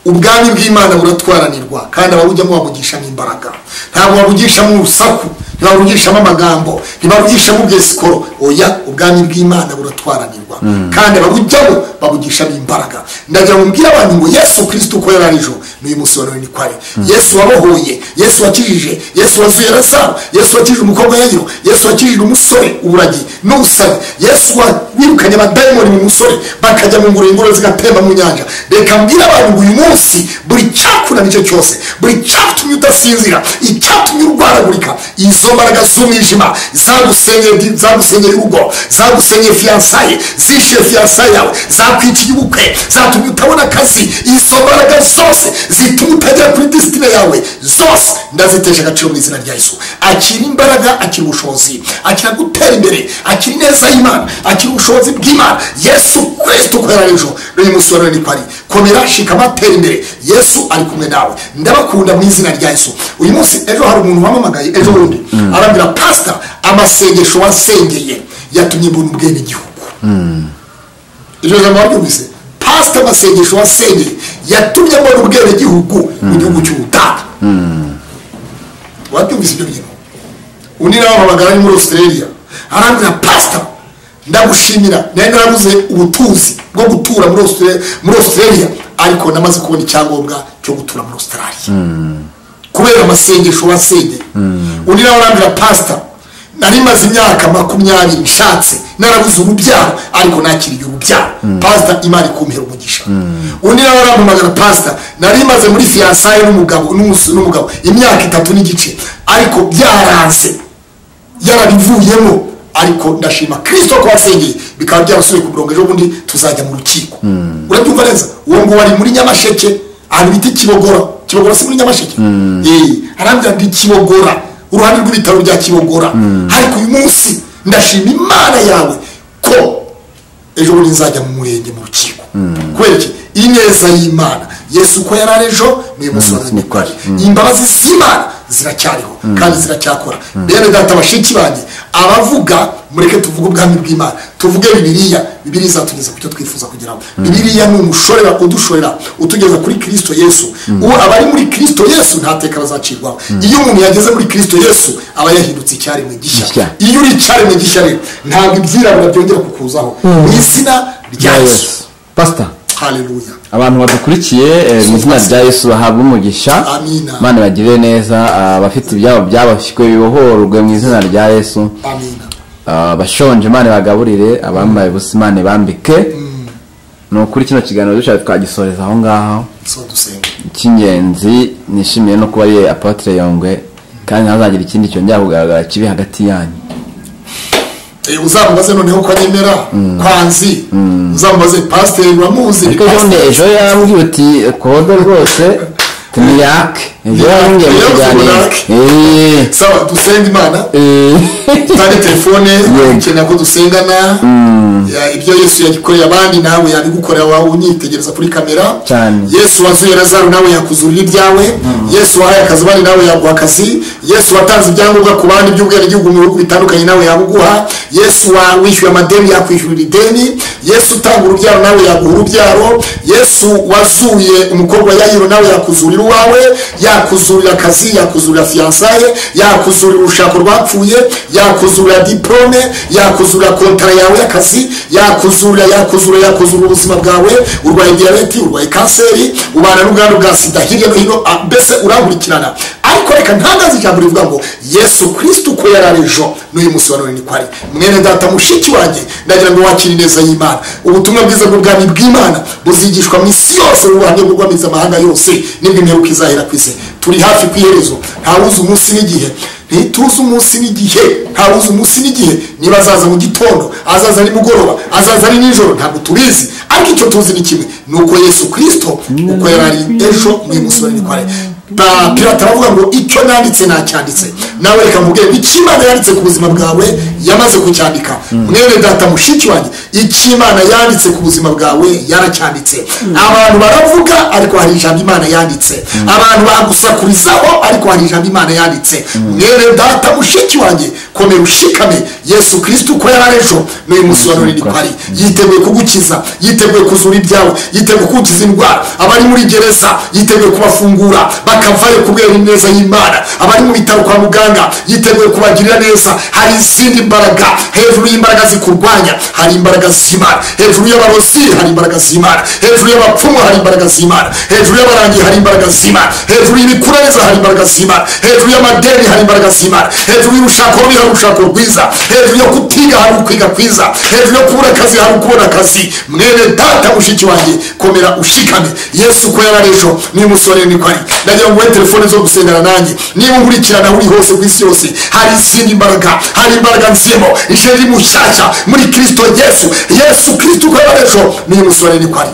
ubwami bw'imana buratwaranirwa kandi ababujyamo babugishamo imbaraga ntabwo babugishamo urusaku ntibabugishamo amagambo ntibabugishamo ubwesikoro oya ubwami bw'imana buratwaranirwa kandi ababujyamo babugishamo imbaraga ndagira ngo mbwire abantu ngo yesu kirisito uko yari ari ejo n'uyu munsi wa none ni kwari yesu wabohoye yesu wakijije yesu wazuye razaro yesu wakijije umukobwa yayiro yesu wakijije umusore uburagi n'ubusazi yesu wirukanye abadayimoni mu musore bakajya mu nguriro ingoro zigatemba mu nyanja reka mbwire abantu ngo uyu munsi buri cyakunanice cyose buri cyatumye udasinzira icyatumye urwaragurika izo mbaraga z'umwijima zagusengeye zagusengeye urugo zagusengeye fiyansaye zishyuye fiyansaye yawe zakwiciye ubukwe zatumye utabona akazi izo mbaraga zose zituma utagera kuri disitine yawe zose ndazitesha agaciro mu izina rya yesu akira imbaraga akira ubushobozi akira gutera imbere akira ineza y'imana akira ubushobozi bw'imana yesu kirisito ukorera ejo n'uyu munsi wa none ni kwari komera shikama tera imbere yesu ari kumwe nawe ndabakunda mu izina rya yesu uyu munsi ejo hari umuntu wamamagaye ejo bundi arambwira pasita amasengesho wasengeye yatumye mbona ubwene igihugu iryo jambo waryumvise pasita amasengesho wasengeye yatumye mbona ubwene gihugu mu gihugu cy'ubutaka wabyumvise ibyo bintu undi nawe amamagara ari muri australia arambwira pasita ndagushimira nawe narabuze ubutuzi bwo gutura muri Australia- muri australia ariko namaze kubona icyangombwa cyo gutura muri australia kubera amasengesho wasengeye undi nawe arambwira pasita nari maze imyaka makumyabiri nshatse narabuze urubyaro ariko nakiriye urubyaro pasita imana ikumpera umugisha undi nawe arampamagara pasita nari maze muri fiyansaye n'umugabo n'umusore n'umugabo imyaka itatu n'igice ariko byaranze yarabivuyemo ariko ndashima kirisito ko wasengeye bikaba byarasubiye ku murongo ejo bundi tuzajya mu rukiko urabyumva neza uwo ngo wari muri nyamasheke ahantu bita kibogora kibogora si muri nyamasheke Eh, arambwira ndi kibogora uruhande rw'ibitaro bya kibogora ariko uyu munsi ndashima imana yawe ko ejo bundi nzajya mu murenge mu rukiko kubera iki ineza y'imana yesu ko yari ari ejo n'uyu munsi wa none kwari imbabazi z'imana ziracyariho kandi ziracyakora bene data bashiki banjye abavuga mureke tuvuge ubwami bw'imana tuvuge bibiliya bibiliya izatugeza ku cyo twifuza kugeraho bibiliya ni umushorera udushorera utugeza kuri kirisito yesu uwo abari muri kirisito yesu nta teka bazacirwaho iyo umuntu yageze muri kirisito yesu aba yahindutse icyaremwe gishya Gishya. iyo uri icyaremwe gishya rero ntabwo ibyirabura byongera kukuzaho mu izina rya yesu pasita haleluya abantu badukurikiye eh, mu izina rya yesu bahabwa umugisha Amina. imana bagire neza ah, abafite ibyabo byabashywe bibohorwe mu izina rya yesu amina Ah, abashonje imana bagaburire abambaye ubusa imana bambike ni ukuri kino kiganiro dushaka twagisoreza aho ngaho so dusenga icy'ingenzi nishimiye no kuba ariye apotire yongwe kandi ntazagire ikindi cyongera kugaragara kibi hagati yanyu Eh, uzamubaze noneho ko anyemera kwanzi uzamubaze pasiteri uramuzi ni ariko ejo bundi pasiteri. ejo yambwiye uti kode rwose tumiyake ejo Niyake, yambwiye mu niyake, kiganiro niyake. Eh, sawa dusenge imana eh. tutari telefone Yego. ukenera ko dusengana Ya, ibyo yesu yagikoreye abandi nawe yabigukorera wawe unyitegereza kuri kamera Cyane. yesu wazuye razaro nawe yakuzurira ibyawe yesu wahaye akazi abandi nawe yaguha akazi yesu watanze ibyangombwa ku bandi by'ubwenegihugu mu bihugu bitandukanye nawe yabuguha yesu wa- wishyuye amadeni yakwishyurira ideni yesu utanga urubyaro nawe yaguha urubyaro yesu wazuye umukobwa yayiro nawe yakuzurira uwawe yakuzurira akazi yakuzurira fiyansaye yakuzurira urushako rwapfuye yakuzura diplome yakuzura kontara yawe y'akazi yakuzura yakuzura yakuzura ubuzima bwawe urwaye diyabeti urwaye kanseri ubana n'ubwandu bwa sida hirya no hino ah, mbese urankurikirana ariko reka ntangaze ijambo rivuga ngo yesu kirisito uko yari ari ejo n'uyu munsi wa none niko ari mwene data mushiki wanjye ndagira ngo wakire ineza y'imana ubutumwa bwiza bw'ubwami bw'imana buzigishwa mu isi yose mu buhamya bw'ubwamiza amahanga yose n'ibyo imperuka izahera ku isi turi hafi ku iherezo ntawuzi umunsi n'igihe ntituzi umunsi n'igihe ntawuzi umunsi n'igihe niba azaza mu gitondo azaza nimugoroba azaza ari nijoro ntabwo tubizi ariko icyo tuzi ni kimwe ni uko yesu kirisito uko yari ari ejo n'uyu munsi wa none niko ari Pa- pirata aravuga ngo icyo nanditse nacyanditse nawe reka mubwire icyo imana yanditse ku buzima bwawe yamaze kucyandika mwene data mushiki wanjye icyo imana yanditse ku buzima bwawe yaracyanditse abantu baravuga ariko hari ijambo imana yanditse abantu bagusakurizaho ariko hari ijambo imana yanditse mwene data mushiki wanjye komera ushikame yesu kirisito uko yari ari ejo n'uyu munsi wa none niko ari yiteguye kugukiza yiteguye kuzura ibyawe yiteguye kugukiza indwara abari muri gereza yiteguye kubafungura bakavayo kubera ineza y'imana abari mu bitaro kwa muganga yiteguye kubagirira neza hari izindi mbaraga hejuru y'imbaraga zikurwanya hari imbaraga z'imana hejuru y'abarozi hari imbaraga z'imana hejuru y'abapfumu hari imbaraga z'imana hejuru y'abarangi hari imbaraga z'imana hejuru y'imikureza hari imbaraga z'imana hejuru y'amadeni hari imbaraga z'imana hejuru y'urushako rubi hari urushako rwiza hejuru yo kutiga hari ukwiga kwiza hejuru yo kubura akazi hari ukubona akazi mwene data mushiki wanjye komera ushikame yesu ko yari ari ejo n'uyu munsi wa rero niko ari ndagira ngo uhe telefone zo gusengana nanjye niba unkurikirana uri hose ku isi yose hari izindi mbaraga hari imbaraga nzemo ije riri mushyashya muri kirisito yesu yesu kirisito ko yari ari ejo n'uyu munsi wa rero niko ari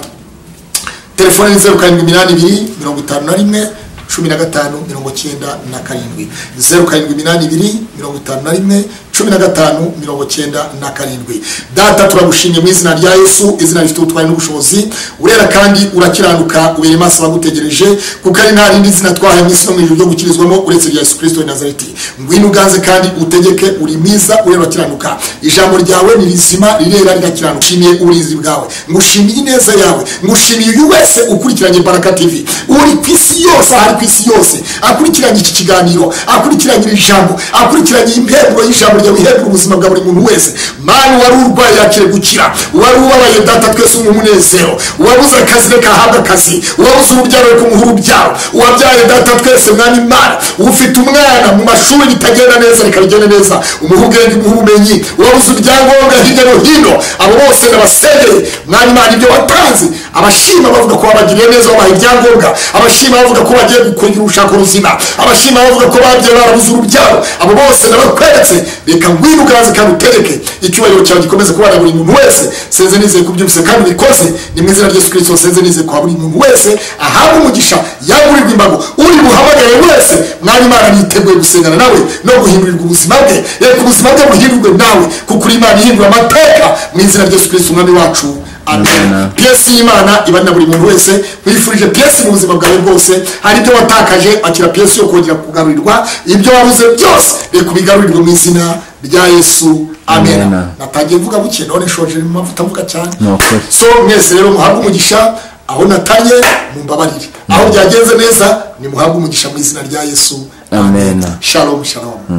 telefone ni zeru karindwi iminani ibiri mirongo itanu na rimwe cumi na gatanu mirongo cyenda na karindwi zeru karindwi iminani ibiri mirongo itanu na rimwe cumi na gatanu mirongo cyenda na karindwi data turagushimye mu izina rya yesu izina rifite ubutwari n'ubushobozi urera kandi urakiranuka ubera amaso abagutegereje kuko ari nta rindi zina twahaye mu isi no mu ijuru ryo gukirizwamo uretse rya yesu kirisito w'i nazareti ngwino uganze kandi utegeke uri mwiza urera urakiranuka ijambo ryawe ni rizima rirera rigakiranuka nshimiye uburinzi bwawe ngushimiye ineza yawe ngushimiye uyu wese ukurikiranye baraka tv uri ku isi yose ahari ku isi yose akurikiranye iki kiganiro akurikiranye iri jambo akurikiranye impemburo y'ijambo ryawe ihembura ubuzima bwa buri muntu wese mani wari urwaye yakire gukira wari ubabaye data twese umuha umunezero uwabuze akazi reka ahabwe akazi uwabuze urubyaro reka umuhe urubyaro uwabyaye data twese mwami mana ufite umwana mu mashuri bitagenda neza reka bigende neza umuhe ubwenge umuhe ubumenyi uwabuze ibyangombwa hirya no hino abo bose ndabasengeye mwami mana ibyo watanze abashima bavuga ko babagiriye neza babaha ibyangombwa abashima bavuga ko bagiye gukurikira urushako ruzima abashima bavuga ko babye barabuze urubyaro abo bose ndabakweretse reka ngwino ugaze kandi utereke icyubahiro cyawe gikomeze kubana buri muntu wese senze nizeye kubyumvise kandi ubikoze ni mu izina rya yesu kirisito senze nizeye kwa buri muntu wese ahabwe umugisha yagurirwa imbago uri buhamagare wese mwanya imana niteguye gusengana nawe no guhindurirwa ubuzima bwe reka ubuzima bwe buhindurwe nawe kuko uri imana ihindura amateka mu izina rya yesu kirisito umwami wacu amen Amen. piyesi y'imana iba na buri muntu wese wifurije piyesi mu buzima bwawe bwose hari ibyo watakaje akira piyesi yo kongera kugarurirwa ibyo wabuze byose reka ubigarurirwe mu izina rya yesu amen Amen. natangiye mvuga buke none nshoje mu mavuta mvuga cyane Ni ukuri. so mwese rero muhabwe umugisha aho natanye mumbabarire aho byagenze neza nimuhabwe umugisha mu izina rya yesu Amen. shalom shalom